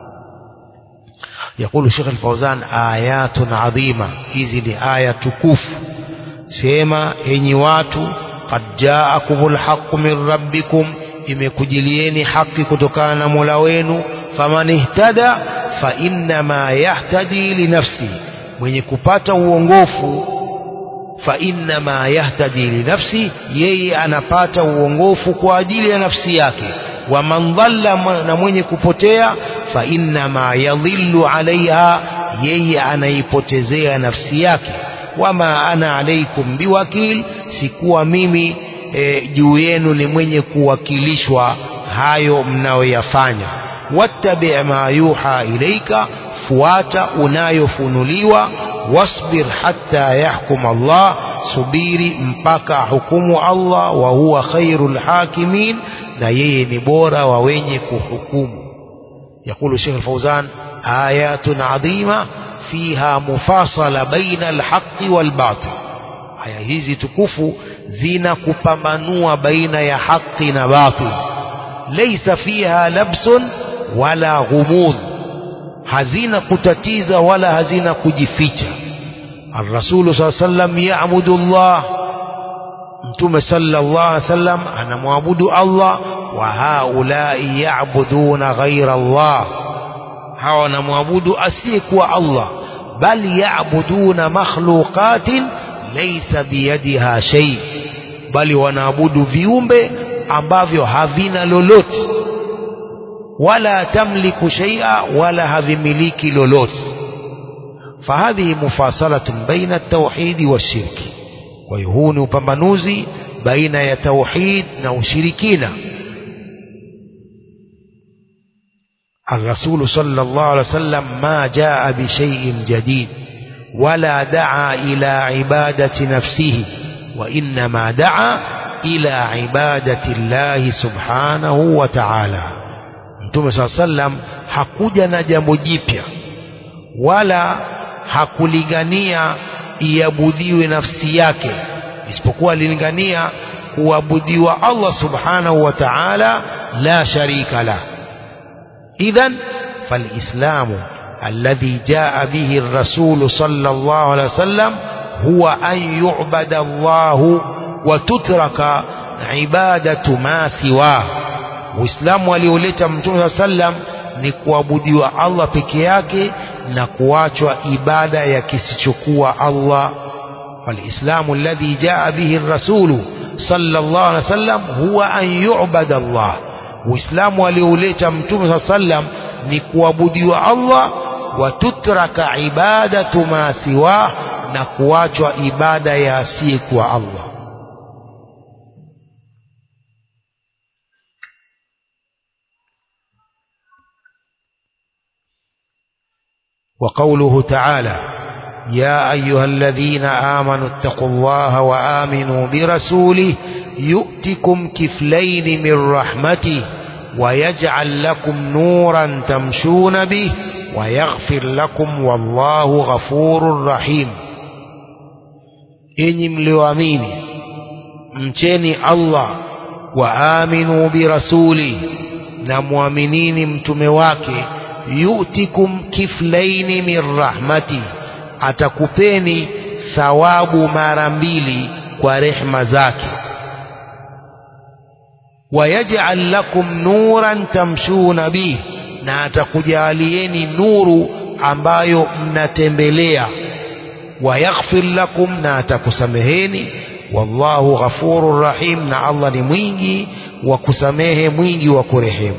يقول الشيخ الفوزان آيات عظيمة hizi ni aya tukufu sema enyi watu qad jaakumul haqqu min rabbikum imekujilieni haki kutokana na Mola wenu faman ihtada fa innama yahtadi linafsi mwenye kupata uongofu fa innama yahtadi linafsi yeye anapata uongofu kwa ajili ya nafsi yake wa man dhalla na mwenye kupotea fa innama yadhillu alaiha yeye anaipotezea nafsi yake wama ana alaikum biwakil sikuwa mimi e, juu yenu ni mwenye kuwakilishwa hayo mnayoyafanya wattabi ma yuha ilaika fuata unayofunuliwa wasbir hatta yahkum Allah subiri mpaka hukumu Allah wa huwa khairul hakimin na yeye ni bora wa wenye kuhukumu يقول الشيخ الفوزان آيات عظيمة فيها مفاصلة بين الحق والباطل aya hizi tukufu zina kupambanua baina ya haki na batil laysa fiha labsun wala ghumudh hazina kutatiza wala hazina kujificha الرسول صلى الله عليه وسلم يعبد الله mtume sallallahu alaihi wasallam anamwabudu Allah wa haulai ya'buduna ghaira Allah hawa wanamwabudu asiyekuwa Allah bal ya'buduna makhluqatin laysa biyadiha shay bali wanaabudu viumbe ambavyo havina lolote wala tamliku shay'a wala havimiliki lolote fahadhihi mufasalatun baina at-tauhid wash-shirki kwa hiyo huu ni upambanuzi baina ya tauhid na ushirikina الرسول صلى الله عليه وسلم ما جاء بشيء جديد ولا دعا إلى عبادة نفسه وإنما دعا إلى عبادة الله سبحانه وتعالى Mtume صلى الله عليه وسلم hakuja na jambo jipya wala hakulingania iabudiwe nafsi yake isipokuwa alilingania kuabudiwa Allah subhanahu wa ta'ala la sharika la idhan falislamu الذي جاء به الرسول صلى الله عليه وسلم هو أن يعبد الله وتترك عبادة ما سواه Uislamu alioleta Mtume صلى الله عليه وسلم ni kuabudiwa Allah peke yake na kuachwa ibada ya kisichokuwa Allah فالإسلام الذي جاء به الرسول صلى الله عليه وسلم هو أن يعبد الله Uislamu alioleta Mtume صلى الله عليه وسلم ni kuabudiwa Allah watutraka ibadatu ma siwa na kuachwa ibada ya asiyekuwa Allah وقوله تعالى يا أيها الذين آمنوا اتقوا الله وآمنوا برسوله يؤتكم كفلين من رحمته ويجعل لكم نورا تمشون به ويغفر لكم والله غفور رحيم enyi mlioamini mcheni allah waaminu birasuli na mwaminini mtume wake yutikum kiflaini min rahmati atakupeni thawabu mara mbili kwa rehma zake wayaj'al lakum nuran tamshuna bih na atakujalieni nuru ambayo mnatembelea wayaghfir lakum na atakusameheni wallahu ghafurur rahim na Allah ni mwingi wa kusamehe mwingi wa kurehemu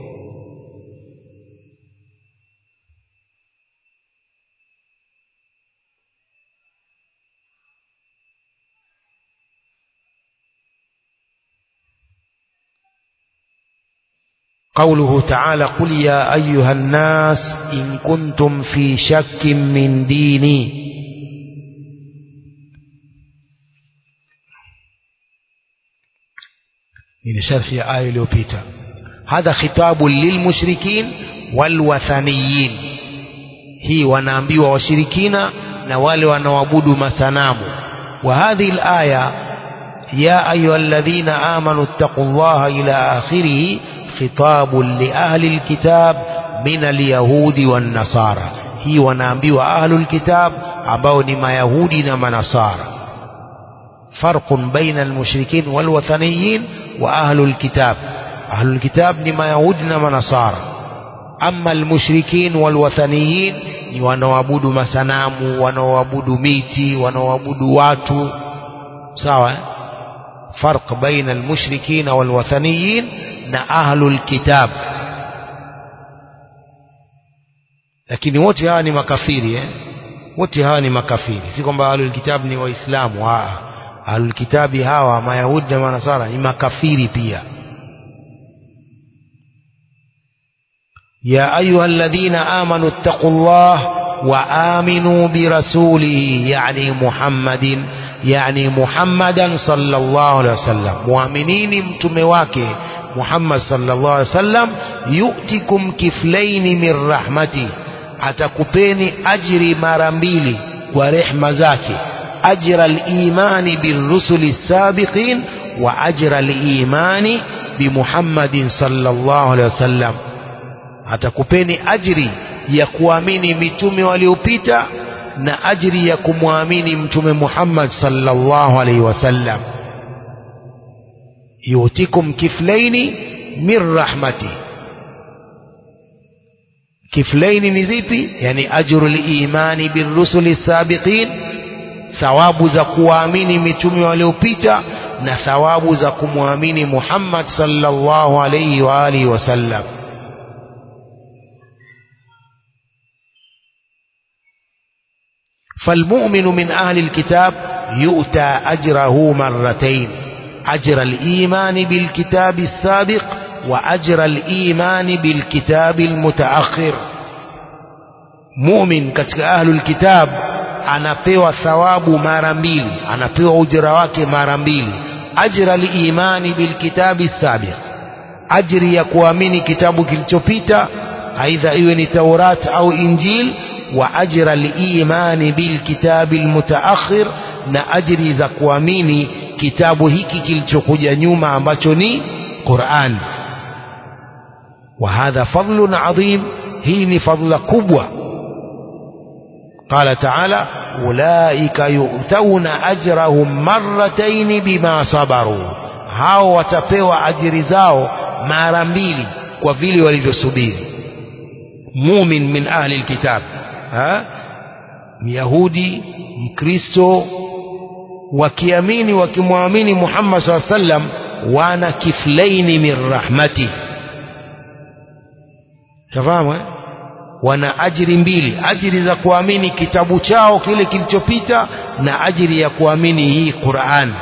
قوله تعالى قل يا أيها الناس إن كنتم في شك من ديني hii ni sharhi ya aya iliyopita hadha khitabu lilmushrikin walwathaniyin hii wanaambiwa washirikina na wale wanaoabudu masanamu wa hadhihi alaya ya ayuha alladhina amanu ittaqullaha ila akhirih khitabun li ahli alkitab min alyahudi wan nasara hii wanaambiwa ahlul kitab ambao ni mayahudi na manasara farqun baina almushrikin walwathaniyin wa ahlul kitab ahlul kitab ni mayahudi na manasara ama almushrikin walwathaniyin ni wanaoabudu masanamu wanaoabudu miti wanaoabudu watu sawa eh? farq baina almushrikin walwathaniyin na ahlul kitab lakini wote hawa ni makafiri eh? wote hawa ni makafiri si kwamba ahlul kitab ni waislamu ahlul kitabi hawa mayahudi na manasara ni makafiri pia يا أيها الذين آمنوا اتقوا الله وآمنوا برسوله يعني محمد يعني محمدا صلى الله عليه وسلم مؤمنين متمواك محمد صلى الله عليه وسلم يؤتكم كفلين من رحمته atakupeni ajri mara mbili kwa rehma zake ajra al-imani birrusuli sabiqin wa ajra al-imani bimuhammadin sallallahu alaihi wasallam atakupeni ajri ya kuamini mitume waliopita na ajri ya kumwamini mtume Muhammad sallallahu alaihi wasallam yutikum kiflaini min rahmati kiflaini ni zipi yani ajru limani birrusuli sabiqin thawabu za kuwaamini mitume waliopita na thawabu za kumwamini Muhammad sallallahu alaihi wa alihi wasallam فالمؤمن من أهل الكتاب يؤتى أجره مرتين أجر الإيمان بالكتاب السابق وأجر الإيمان بالكتاب المتأخر مؤمن كتك أهل الكتاب anapewa thawabu mara mbili anapewa ujira wake mara mbili ajra liimani bilkitabi sabiq ajri ya kuamini kitabu kilichopita aidha iwe ni taurat au injil wa ajra liimani bilkitabi almutaakhir na ajri za kuamini kitabu hiki kilichokuja nyuma ambacho ni Qur'an wa hadha fadlun adhim hii ni fadla kubwa قال تعالى أولئك يؤتون أجرهم مرتين بما صبروا hao watapewa ajiri zao mara mbili kwa vile walivyosubiri mumin min ahli alkitab ha myahudi mkristo wakiamini wakimwamini Muhammad SAW sallam wana kiflaini min rahmati tafahamu eh? wana ajiri mbili ajiri za kuamini kitabu chao kile kilichopita na ajiri ya kuamini hii Qur'an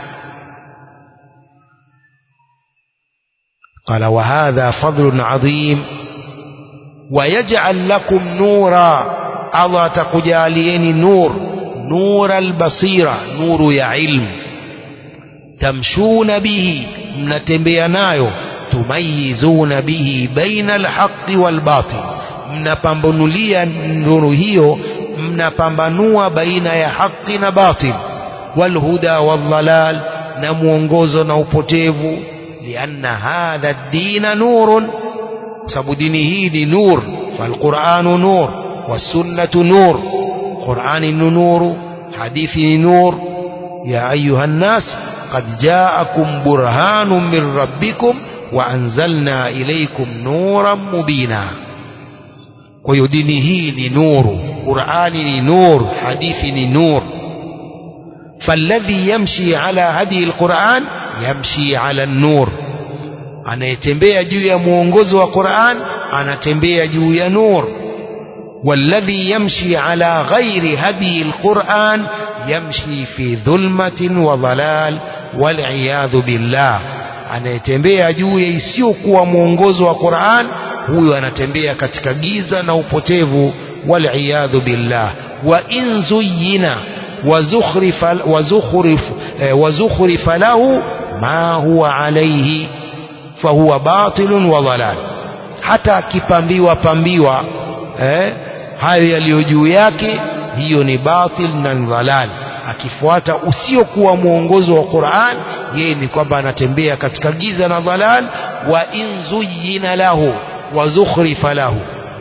قال وهذا فضل عظيم ويجعل لكم نورا الله تكجاليني نور نور البصيرة نور يا علم تمشون به mnatembea nayo tumayizuna bihi baina alhaqi walbatil mnapambanulia nuru hiyo mnapambanua baina ya haki na batil walhuda waldhalal na mwongozo na upotevu lianna hadha ad-dina nurun sababu dini hii ni nur falquranu nur wasunnatu nur qurani ni nuru hadithi ni nur ya ayuha nnas قد جاءكم برهان من ربكم وأنزلنا إليكم نورا مبينا kwa hiyo dini hii ni nuru qurani ni nur hadithi ni nur falladhi yamshi ala hadi alquran yamshi ala nur anayetembea juu ya mwongozo wa quran anatembea juu ya nur والذي يمشي على غير هدي القرآن يمشي في ظلمة وضلال والعياذ بالله anayetembea juu ya isiyokuwa mwongozo wa Qur'an huyo anatembea katika giza na upotevu waliyadhu billah wa in zuyyina wa zukhrifa wa zukhrif wa zukhrifa lahu ma huwa alayhi fahuwa batilun wa dhalal hata akipambiwa pambiwa eh, hayo yaliyo juu yake hiyo ni batil na dhalal akifuata usiokuwa mwongozo wa Qur'an yeye ni kwamba anatembea katika giza na dhalal wa in zuyyina lahu wa zukhrifa lahu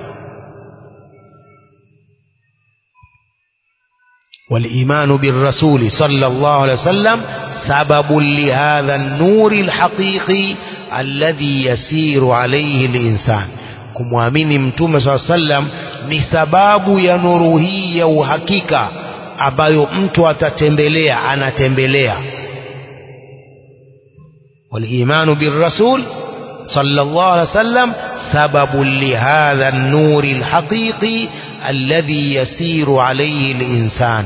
والإيمان بالرسول صلى الله عليه وسلم سبب لهذا النور الحقيقي الذي يسير عليه الإنسان kumwamini mtume saa sallam ni sababu ya nuru hii ya uhakika ambayo mtu atatembelea anatembelea walimanu birrasul صلى الله عليه وسلم سبب لهذا النور الحقيقي الذي يسير عليه الإنسان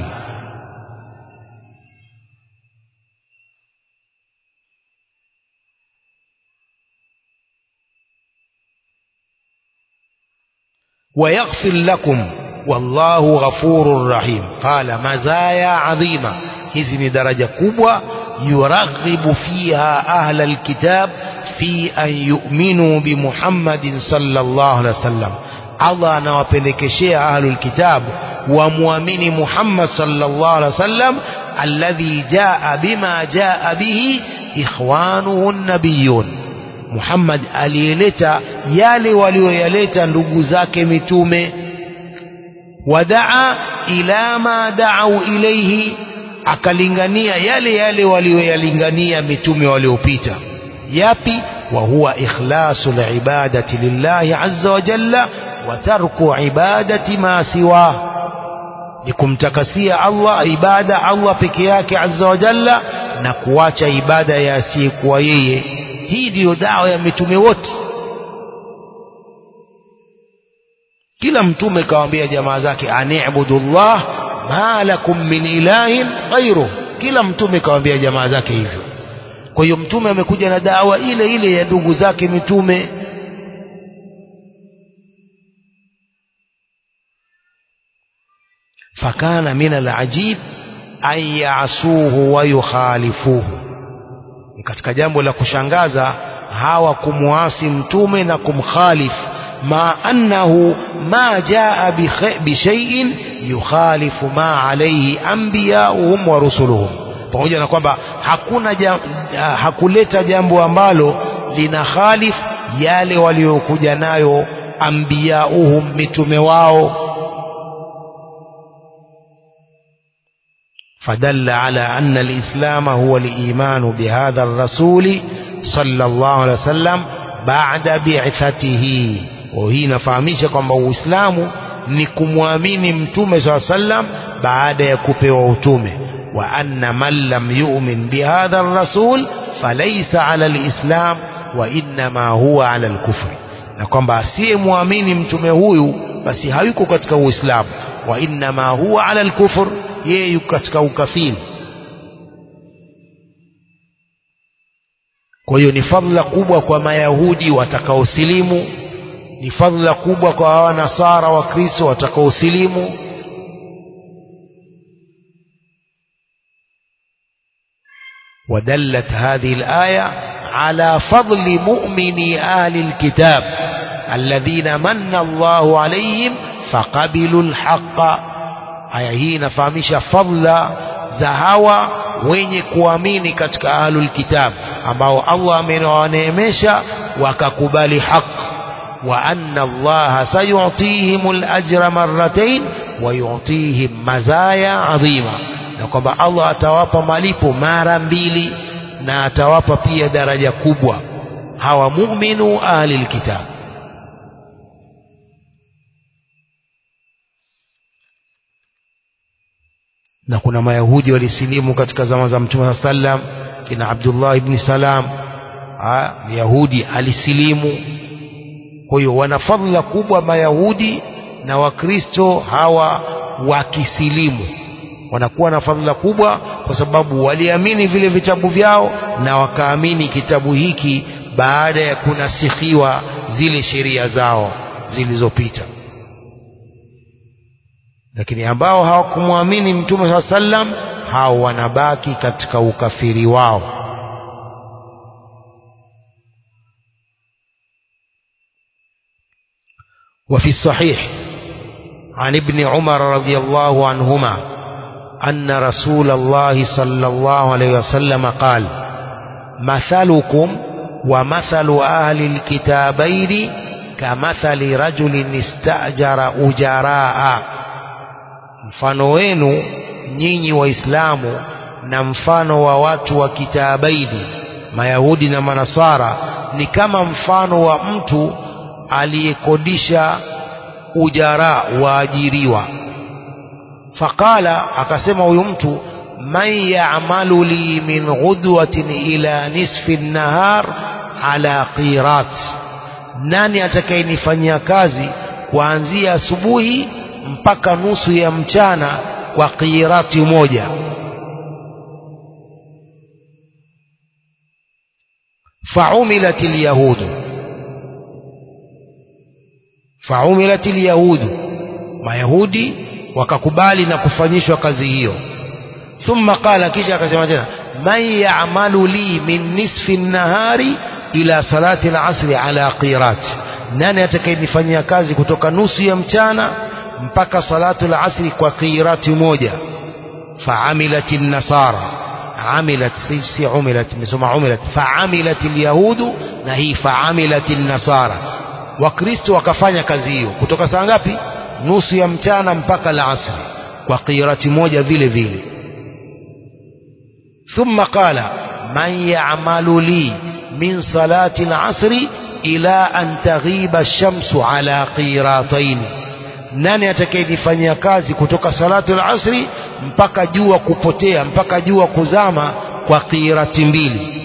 ويغفر لكم والله غفور رحيم قال مزايا عظيمة hizi ni daraja kubwa yuraghibu fiha ahla alkitab fi an yu'minu bi Muhammadin sallallahu alaihi wasallam Allah anawapendekeshea ahlul kitab wamwamini Muhammad sallallahu alaihi wasallam alladhi jaa bima jaa bihi ikhwanuhu nabiyun Muhammad aliyeleta yale walioyaleta ndugu zake mitume wadaa ila ma da'u ilayhi akalingania yale yale walioyalingania mitume waliopita yapi wa huwa ikhlasu libadati lillahi azza wa jalla wa tarku ibadati ma siwa ni kumtakasia Allah ibada Allah peke yake azza wa jalla na kuacha ibada ya asiyekuwa yeye hii ndiyo dawa ya mitume wote kila mtume kawaambia jamaa zake ani'budullah ma lakum min ilahin ghairu kila mtume kawaambia jamaa zake hivyo kwa hiyo mtume amekuja na dawa ile ile ya ndugu zake mitume fakana min alajib an yasuhu wa yukhalifuhu ni katika jambo la kushangaza hawa kumwasi mtume na kumkhalifu ma annahu ma jaa bishaiin yukhalifu ma alayhi anbiyauhum wa rusuluhum pamoja na kwamba hakuna jam, hakuleta jambo ambalo lina khalif yale waliokuja nayo anbiyauhum mitume wao فدل على أن الإسلام هو الإيمان بهذا الرسول صلى الله عليه وسلم بعد بعثته وهي نفهمisha kwamba Uislamu ni kumwamini mtume صلى الله عليه وسلم baada ya kupewa utume wa anna man lam yu'min bihadha ar-rasul falaysa 'ala al-islam wa inma huwa 'ala al-kufr na kwamba asiyemwamini mtume huyu basi hayuko katika Uislamu wa inma huwa 'ala al-kufr yeye yuko katika ukafiri kwa hiyo ni fadhila kubwa kwa mayahudi watakaosilimu ni fadhila kubwa kwa wanasara wa kristo watakaosilimu ودلت هذه الآية على فضل مؤمني أهل الكتاب الذين من الله عليهم فقبلوا الحق aya hii inafahamisha fadla za hawa wenye kuamini katika ahlul kitab ambao Allah amewaneemesha wakakubali haq wa anna Allah sayu'tihim al-ajra marratayn wa yu'tihim mazaya adhima na kwamba Allah atawapa malipo mara mbili na atawapa pia daraja kubwa hawa mu'minu ahlil kitab na kuna mayahudi walisilimu katika zama za mtume saa sallam kina Abdullah ibn Salam Yahudi alisilimu kwa hiyo wana fadhila kubwa mayahudi na wakristo hawa wakisilimu wanakuwa na fadhila kubwa kwa sababu waliamini vile vitabu vyao na wakaamini kitabu hiki baada ya kunasikhiwa zile sheria zao zilizopita lakini ambao hawakumwamini mtume saa sallam hao wanabaki katika ukafiri wao وفي الصحيح عن ابن عمر رضي الله عنهما أن رسول الله صلى الله عليه وسلم قال مثلكم ومثل أهل الكتابين كمثل رجل استأجر أجراء mfano wenu nyinyi waislamu na mfano wa watu wa kitabaini mayahudi na manasara ni kama mfano wa mtu aliyekodisha ujara waajiriwa faqala akasema huyu mtu man ya'malu li min ghudwatin ila nisfi nahar ala qirat nani atakayenifanyia kazi kuanzia asubuhi mpaka nusu ya mchana kwa qirati moja faumilat lyahudu faumilat lyahudu mayahudi wakakubali na kufanyishwa kazi hiyo thumma qala kisha akasema tena man ya'malu li min nisfi nahari ila salati al-asri ala qirat nani atakayenifanyia kazi kutoka nusu ya mchana mpaka salatu al-asri kwa qirati moja فعملت النصارى عملت سي عملت مسمى عملت فعملت اليهود na hii فعملت النصارى wakristo wakafanya kazi hiyo kutoka saa ngapi nusu ya mchana mpaka la asri kwa qirati moja vile vile thumma qala man ya'malu li min salati al-asri ila an taghiba ash-shamsu ala qiratayn nani atakayenifanyia kazi kutoka salatu al-asri mpaka jua kupotea mpaka jua kuzama kwa qirati mbili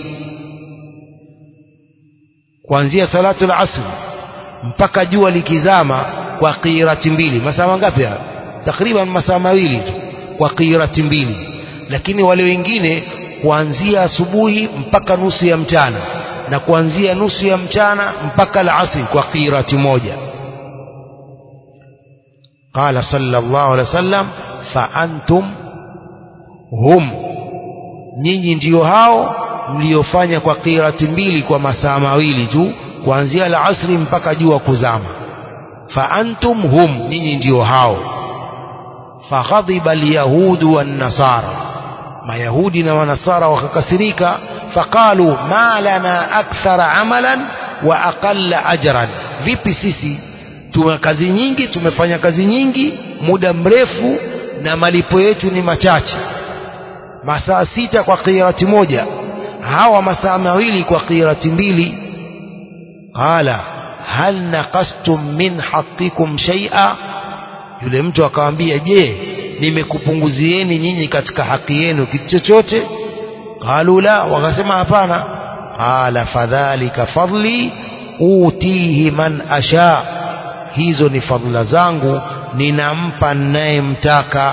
kuanzia salatu al-asri mpaka jua likizama kwa qirati mbili masaa mangapi haya takriban masaa mawili tu kwa qirati mbili lakini wale wengine kuanzia asubuhi mpaka nusu ya mchana na kuanzia nusu ya mchana mpaka al-asri kwa qirati moja قال صلى الله عليه وسلم فأنتم هم nyinyi ndio hao mliofanya kwa qirati mbili kwa masaa mawili tu kuanzia al-asri mpaka jua kuzama fa antum hum nyinyi ndio hao faghadiba alyahudu wan-nasara mayahudi na wanasara wakakasirika faqalu ma lana akthara amalan wa aqalla ajran vipi sisi tuna kazi nyingi tumefanya kazi nyingi muda mrefu na malipo yetu ni machache masaa sita kwa qirati moja hawa masaa mawili kwa qirati mbili qala hal naqastum min haqqikum shay'a yule mtu akamwambia je nimekupunguzieni nyinyi katika haki yenu kitu chochote qalu la wakasema hapana qala fadhalika fadli utihi man asha hizo ni fadhila zangu ninampa ninayemtaka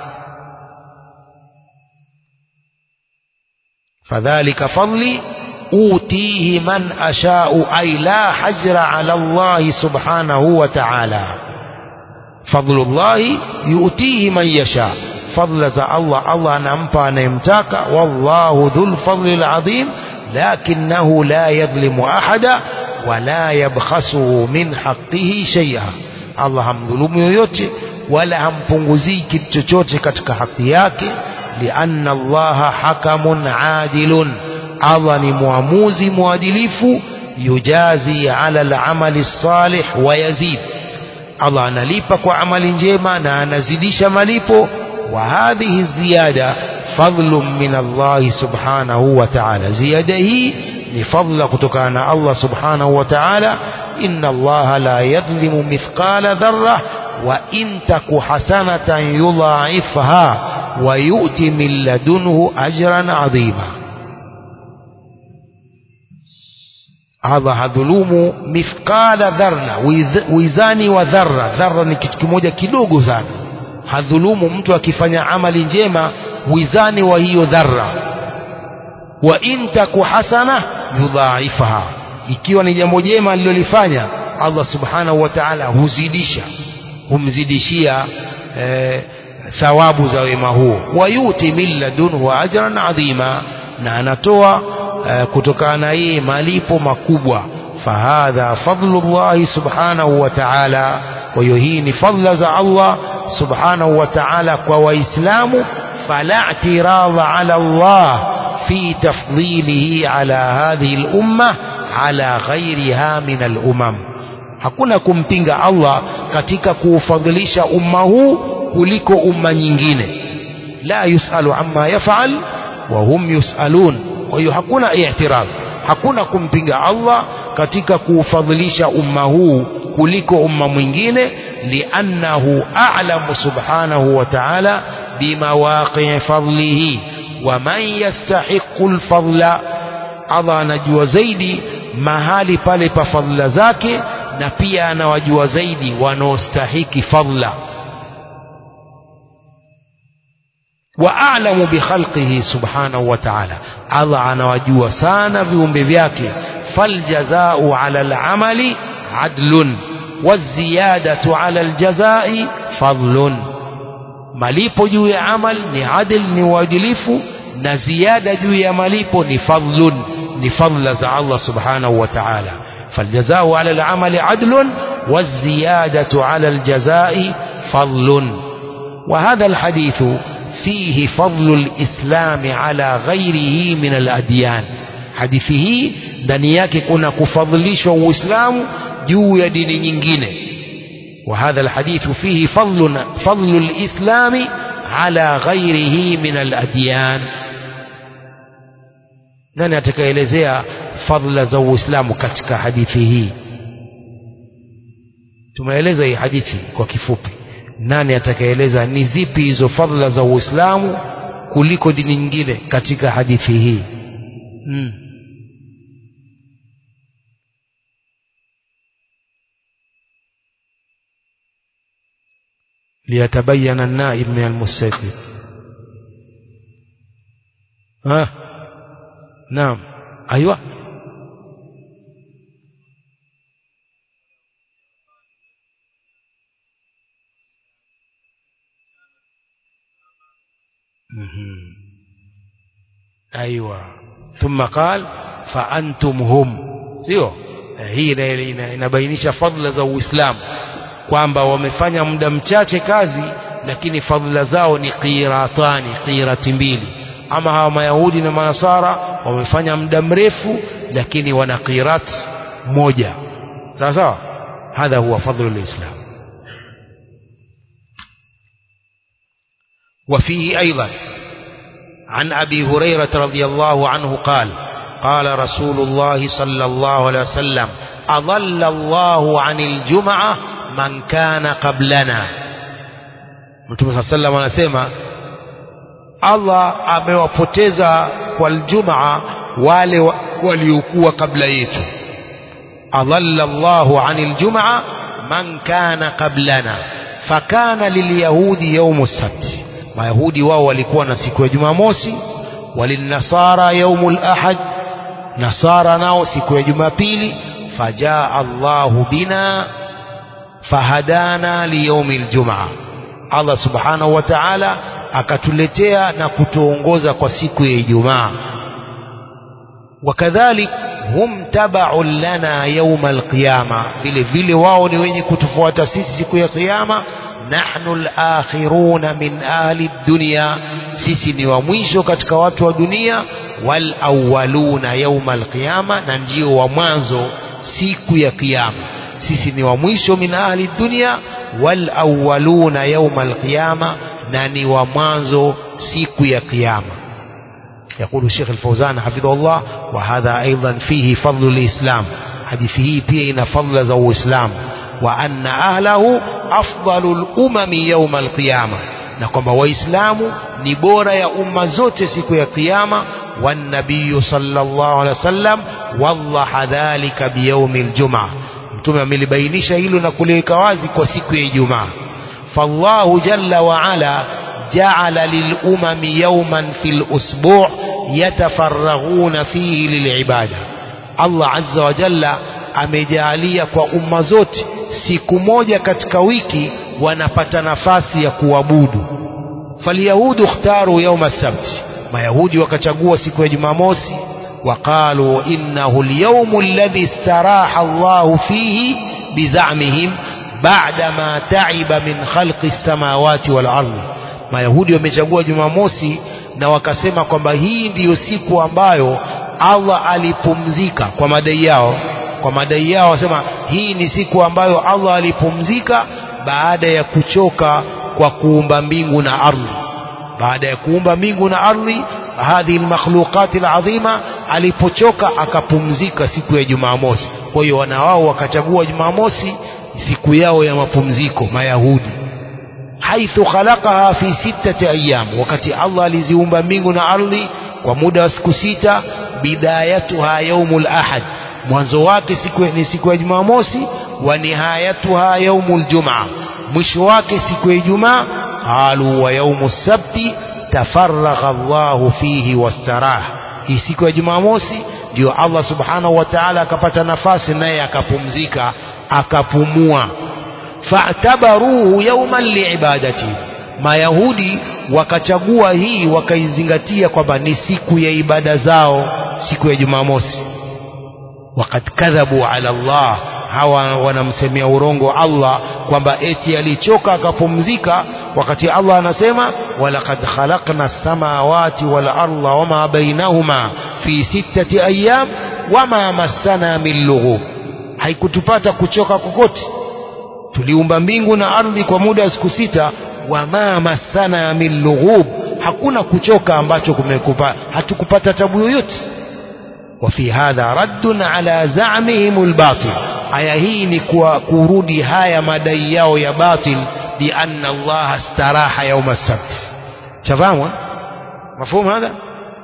fadhalika fadli utihi man ashau ay la hajra ala Allah subhanahu wa ta'ala fadlullahi yuutihi man yasha fadla za Allah Allah anampa anayemtaka wallahu dhul fadli alazim lakinahu la yadhlimu ahada wala yabkhasuhu min haqqihi shay'a Allah hamdhulumu yoyote wala hampunguzii kitu chochote katika haki yake lianna Allah hakamun adilun Allah ni muamuzi mwadilifu yujazi ala al-amali salih wa yazid Allah analipa kwa amali njema na anazidisha malipo wa hadhihi ziyada fadlun min Allah subhanahu wa ta'ala ziyada hii ni fadla kutokana na Allah subhanahu wa ta'ala inna Allah la yadhlimu mithqala dharra wa in taku hasanatan yudha'ifha wa yu'ti min ladunhu ajran 'azima Allah hadhulumu mithqala dharra wizani wa dharra dharra ni kitu kimoja kidogo sana hadhulumu mtu akifanya amali njema wizani wa hiyo dharra wa in taku hasana yudhaifaha ikiwa ni jambo jema alilolifanya Allah subhanahu wa ta'ala huzidisha humzidishia eh, thawabu za wema huo wayuti min ladunhu ajran adhima na anatoa eh, kutokana na yeye malipo makubwa fahadha fadlu llahi subhanahu wa ta'ala kwa hiyo hii ni fadla za Allah subhanahu wa ta'ala kwa waislamu fala i'tiradha ala Allah fi tafdilihi ala hadhihi al-umma ala ghairiha min al-umam hakuna kumpinga Allah katika kuufadhilisha umma huu kuliko umma nyingine la yusalu amma yafal wa hum yusalun kwa hiyo hakuna i'tirad hakuna kumpinga Allah katika kuufadhilisha umma huu kuliko umma mwingine liannahu a'lamu subhanahu wa ta'ala bimawaqi fadlihi wa man yastahiqu alfadla Allah anajua zaidi mahali pale pa fadhila zake na pia anawajua zaidi wanaostahiki fadla wa a'lamu bi khalqihi subhanahu wa ta'ala Allah anawajua sana viumbe vyake faljazau ala al'amali adlun waziyadatu ala aljazai fadlun malipo juu ya amal ni adl ni uadilifu na ziada juu ya malipo ni fadlun ni fadla za Allah subhanahu wa ta'ala فالجزاء على العمل عدل والزيادة على الجزاء فضل وهذا الحديث فيه فضل الإسلام على غيره من الأديان حديثه ndani yake kuna kufadhilishwa uislamu juu ya dini nyingine وهذا الحديث فيه فضل فضل الإسلام على غيره من الأديان nani atakaelezea fadla za uislamu katika hadithi hii tumeeleza hii hadithi kwa kifupi nani atakaeleza ni zipi hizo fadla za uislamu kuliko dini nyingine katika hadithi hii hmm. ليتبين النائب من المستيقظ ها نعم أيوة أيوة ثم قال فأنتم هم sio hii inabainisha fadhila za Uislamu kwamba wamefanya muda mchache kazi lakini fadhila zao ni qiratani qirati mbili ama hawa mayahudi na manasara wamefanya muda mrefu lakini wana qirat moja sawa sawa hadha huwa fadlu lislam وفيه أيضا عن أبي هريرة رضي الله عنه قال قال رسول الله صلى الله عليه وسلم أضل الله عن الجمعة من كان قبلنا Mtume صلى الله عليه وسلم Allah amewapoteza kwa aljumaa wale waliokuwa kabla yetu adalla Allahu anil jumaa man kana qablana fakana lilyahudi yaumu sabti mayahudi wao walikuwa na siku ya jumamosi walinasara yaumu lahad nasara nao siku ya jumapili fajaa Allahu bina fahadana liyaumi ljumaa Allah subhanahu wa ta'ala akatuletea na kutuongoza kwa siku ya Ijumaa wakadhalik hum tabaun lana yauma alqiyama vile vile wao ni wenye kutufuata sisi siku ya kiyama nahnu alakhiruna min ahli dunya sisi ni wa mwisho katika watu wa dunia wal awwaluna yauma alqiyama na ndio wa mwanzo siku ya kiyama sisi ni wa mwisho min ahli dunya wal awwaluna yauma alqiyama na ni wa mwanzo siku ya kiyama يقول الشيخ الفوزان حفظه الله وهذا أيضا فيه فضل الإسلام حديثه بين فضل ذو إسلام وأن أهله أفضل الأمم يوم القيامة نقوم وإسلام نبورة يا أمة زوت سكو يا قيامة والنبي صلى الله عليه وسلم وضح ذلك بيوم الجمعة mtume amelibainisha hilo na kuliweka wazi kwa siku ya Ijumaa فالله جل وعلا جعل للأمم يوما في الأسبوع يتفرغون فيه للعبادة الله عز وجل amejalia kwa umma zote siku moja katika wiki wanapata nafasi ya kuabudu falyahudu ikhtaru yauma sabti mayahudi wakachagua siku ya jumamosi وقالوا إنه اليوم الذي استراح الله فيه بزعمهم بعدما تعب من خلق السماوات والأرض mayahudi wamechagua jumamosi na wakasema kwamba hii ndiyo siku ambayo allah alipumzika kwa madai yao kwa madai yao wasema hii ni siku ambayo allah alipumzika baada ya kuchoka kwa kuumba mbingu na ardhi baada ya kuumba mbingu na ardhi hadhihi lmakhluqati ladhima alipochoka akapumzika siku ya jumamosi kwa hiyo wana wao wakachagua jumamosi siku yao ya mapumziko mayahudi haithu khalaqaha fi sittati ayyam wakati Allah aliziumba mbingu na ardhi kwa muda wa siku sita bidayatuha yaumul ahad mwanzo wake siku ni siku ya jumamosi wa nihayatuha yaumul jumaa mwisho wake siku ya ijumaa qalu wa yaumu sabti tafaragha Allahu fihi wastarah hii siku ya jumamosi ndio Allah subhanahu wa ta'ala akapata nafasi naye akapumzika akapumua fa'tabaruhu yawman liibadati mayahudi wakachagua hii wakaizingatia kwamba ni siku ya ibada zao siku ya jumamosi wakad kadhabu ala Allah hawa wanamsemea urongo Allah kwamba eti alichoka akapumzika wakati Allah anasema walaqad khalaqna samawati wal arda wama bainahuma fi sittati ayyam wama massana min lughub haikutupata kuchoka kokote tuliumba mbingu na ardhi kwa muda wa siku sita wama massana min lughub hakuna kuchoka ambacho kumekupa hatukupata tabu yoyote وفي هذا رد على زعمهم الباطل aya hii ni kwa kurudi haya madai yao ya batil bi anna Allah astaraha yauma sabt shafahamu mafumu hadha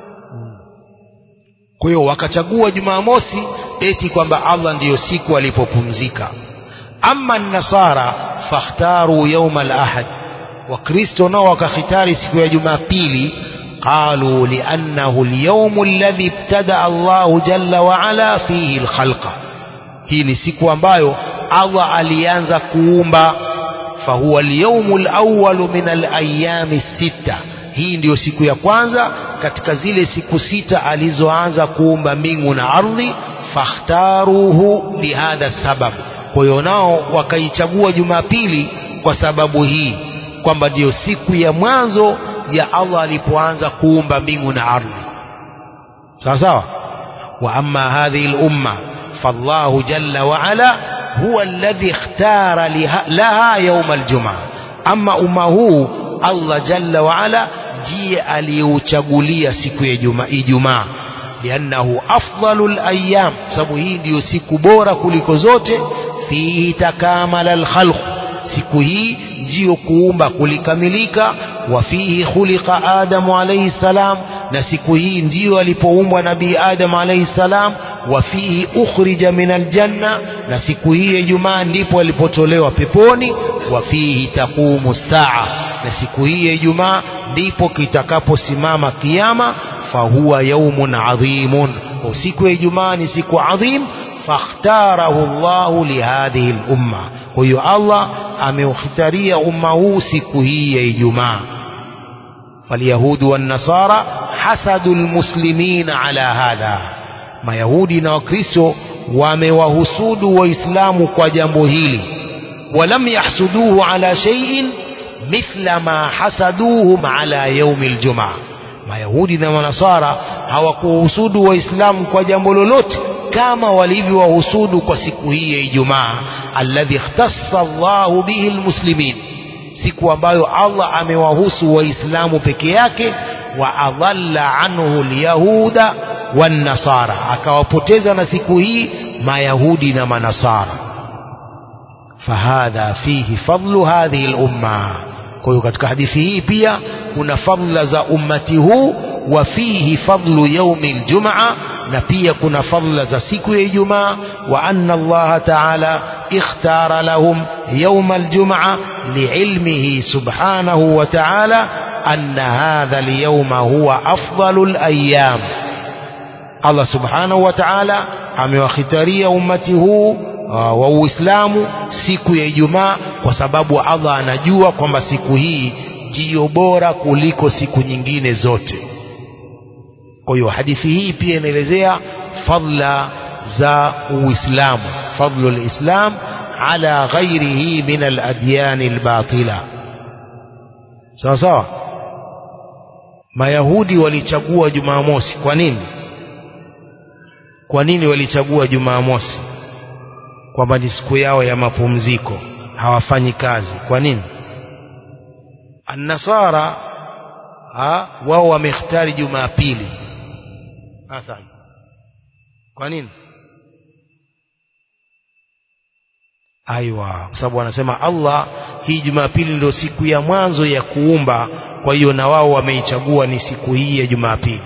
kwa hiyo wakachagua jumamosi eti kwamba Allah ndiyo siku alipopumzika ama nasara fakhtaru yauma al-ahad wakristo nao wakakhitari siku ya jumapili قالوا لأنه اليوم الذي ابتدأ الله جل وعلا فيه الخلق hii ni siku ambayo Allah alianza kuumba fahuwa alyawmu alawwalu min alayami sita hii ndiyo siku ya kwanza katika zile siku sita alizoanza kuumba mbingu na ardhi fakhtaruhu lihadha sabab kwa hiyo nao wakaichagua jumapili kwa sababu hii kwamba ndiyo siku ya mwanzo ya Allah alipoanza kuumba mbingu na ardhi sawa sawa wa amma hadhihi al-umma فالله جل وعلا هو الذي اختار لها يوم الجمعة أما أمه الله جل وعلا جي aliyouchagulia siku ya Ijumaa liannahu afdalul ayyam sababu hii ndiyo siku bora kuliko zote fihi takamala alkhalq siku hii ndiyo kuumba kulikamilika wa fihi khuliqa adamu alayhi salam na siku hii ndiyo alipoumbwa nabii adam alayhi salam wa fihi ukhrija min aljanna na siku hii ya Ijumaa ndipo alipotolewa peponi wa fihi taqumu saa na siku hii ya Ijumaa ndipo kitakaposimama kiyama fahuwa yaumun adhimun kwa siku ya Ijumaa ni siku adhim fakhtarahu Allahu lihadhihi lumma kwa hiyo Allah ameukhitaria umma huu siku hii ya Ijumaa فاليهود والنصارى حسدوا المسلمين على هذا mayahudi na wakristo wamewahusudu waislamu kwa jambo hili walam yahsuduhu ala shay'in mithla ma hasaduhum ala yaumi ljumaa mayahudi na manasara hawakuwahusudu waislamu kwa jambo lolote kama walivyowahusudu kwa siku hii ya ijumaa alladhi ikhtassa llahu bihi lmuslimin siku ambayo allah amewahusu waislamu peke yake wa adalla anhu lyahuda والنصارى akawapoteza na siku hii mayahudi na manasara fahadha fihi fadlu hadhihi lumma kwa hiyo katika hadithi hii pia kuna fadla za ummati huu wa fihi fadlu yaumi ljumaa na pia kuna fadla za siku ya ijumaa wa anna allaha taala ikhtara lahum yauma aljumaa liilmihi subhanahu wa taala anna hadha alyawma huwa afdalu alayam Allah subhanahu wa ta'ala amewakhitaria ummati huu uh, wa Uislamu siku ya Ijumaa kwa sababu Allah anajua kwamba siku hii ndiyo bora kuliko siku nyingine zote kwa hiyo hadithi hii pia inaelezea fadla za uislamu fadlu lislam ala ghairihi min aladyani albatila sawa sawa mayahudi walichagua jumamosi kwa nini kwa nini walichagua jumamosi kwamba ni siku yao ya mapumziko hawafanyi kazi kwa nini annasara ha, wao wamekhtari jumapili hasa kwa nini aiwa kwa sababu wanasema Allah hii jumapili ndio siku ya mwanzo ya kuumba kwa hiyo na wao wameichagua ni siku hii ya jumapili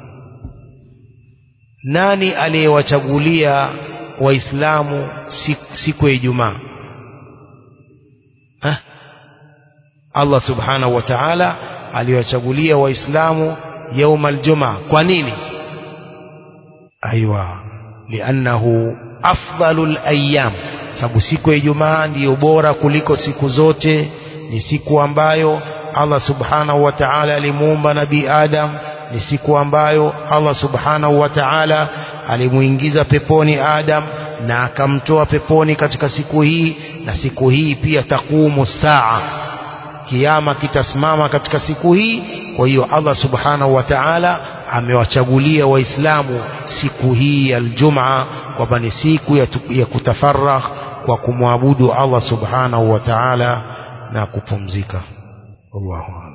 nani aliyewachagulia waislamu siku, siku ya ijumaa Allah subhanahu wa ta'ala aliwachagulia waislamu yauma aljumaa kwa nini aiwa liannahu afdalul ayyam sababu siku ya ijumaa ndiyo bora kuliko siku zote ni siku ambayo Allah subhanahu wa ta'ala alimuumba nabii Adam ni siku ambayo Allah subhanahu wa ta'ala alimuingiza peponi Adam na akamtoa peponi katika siku hii na siku hii pia takumu saa kiama kitasimama katika siku hii kwa hiyo Allah subhanahu wa ta'ala amewachagulia waislamu siku hii ya aljumaa kwamba ni siku ya, ya kutafaragh kwa kumwabudu Allah subhanahu wa ta'ala na kupumzika Allahu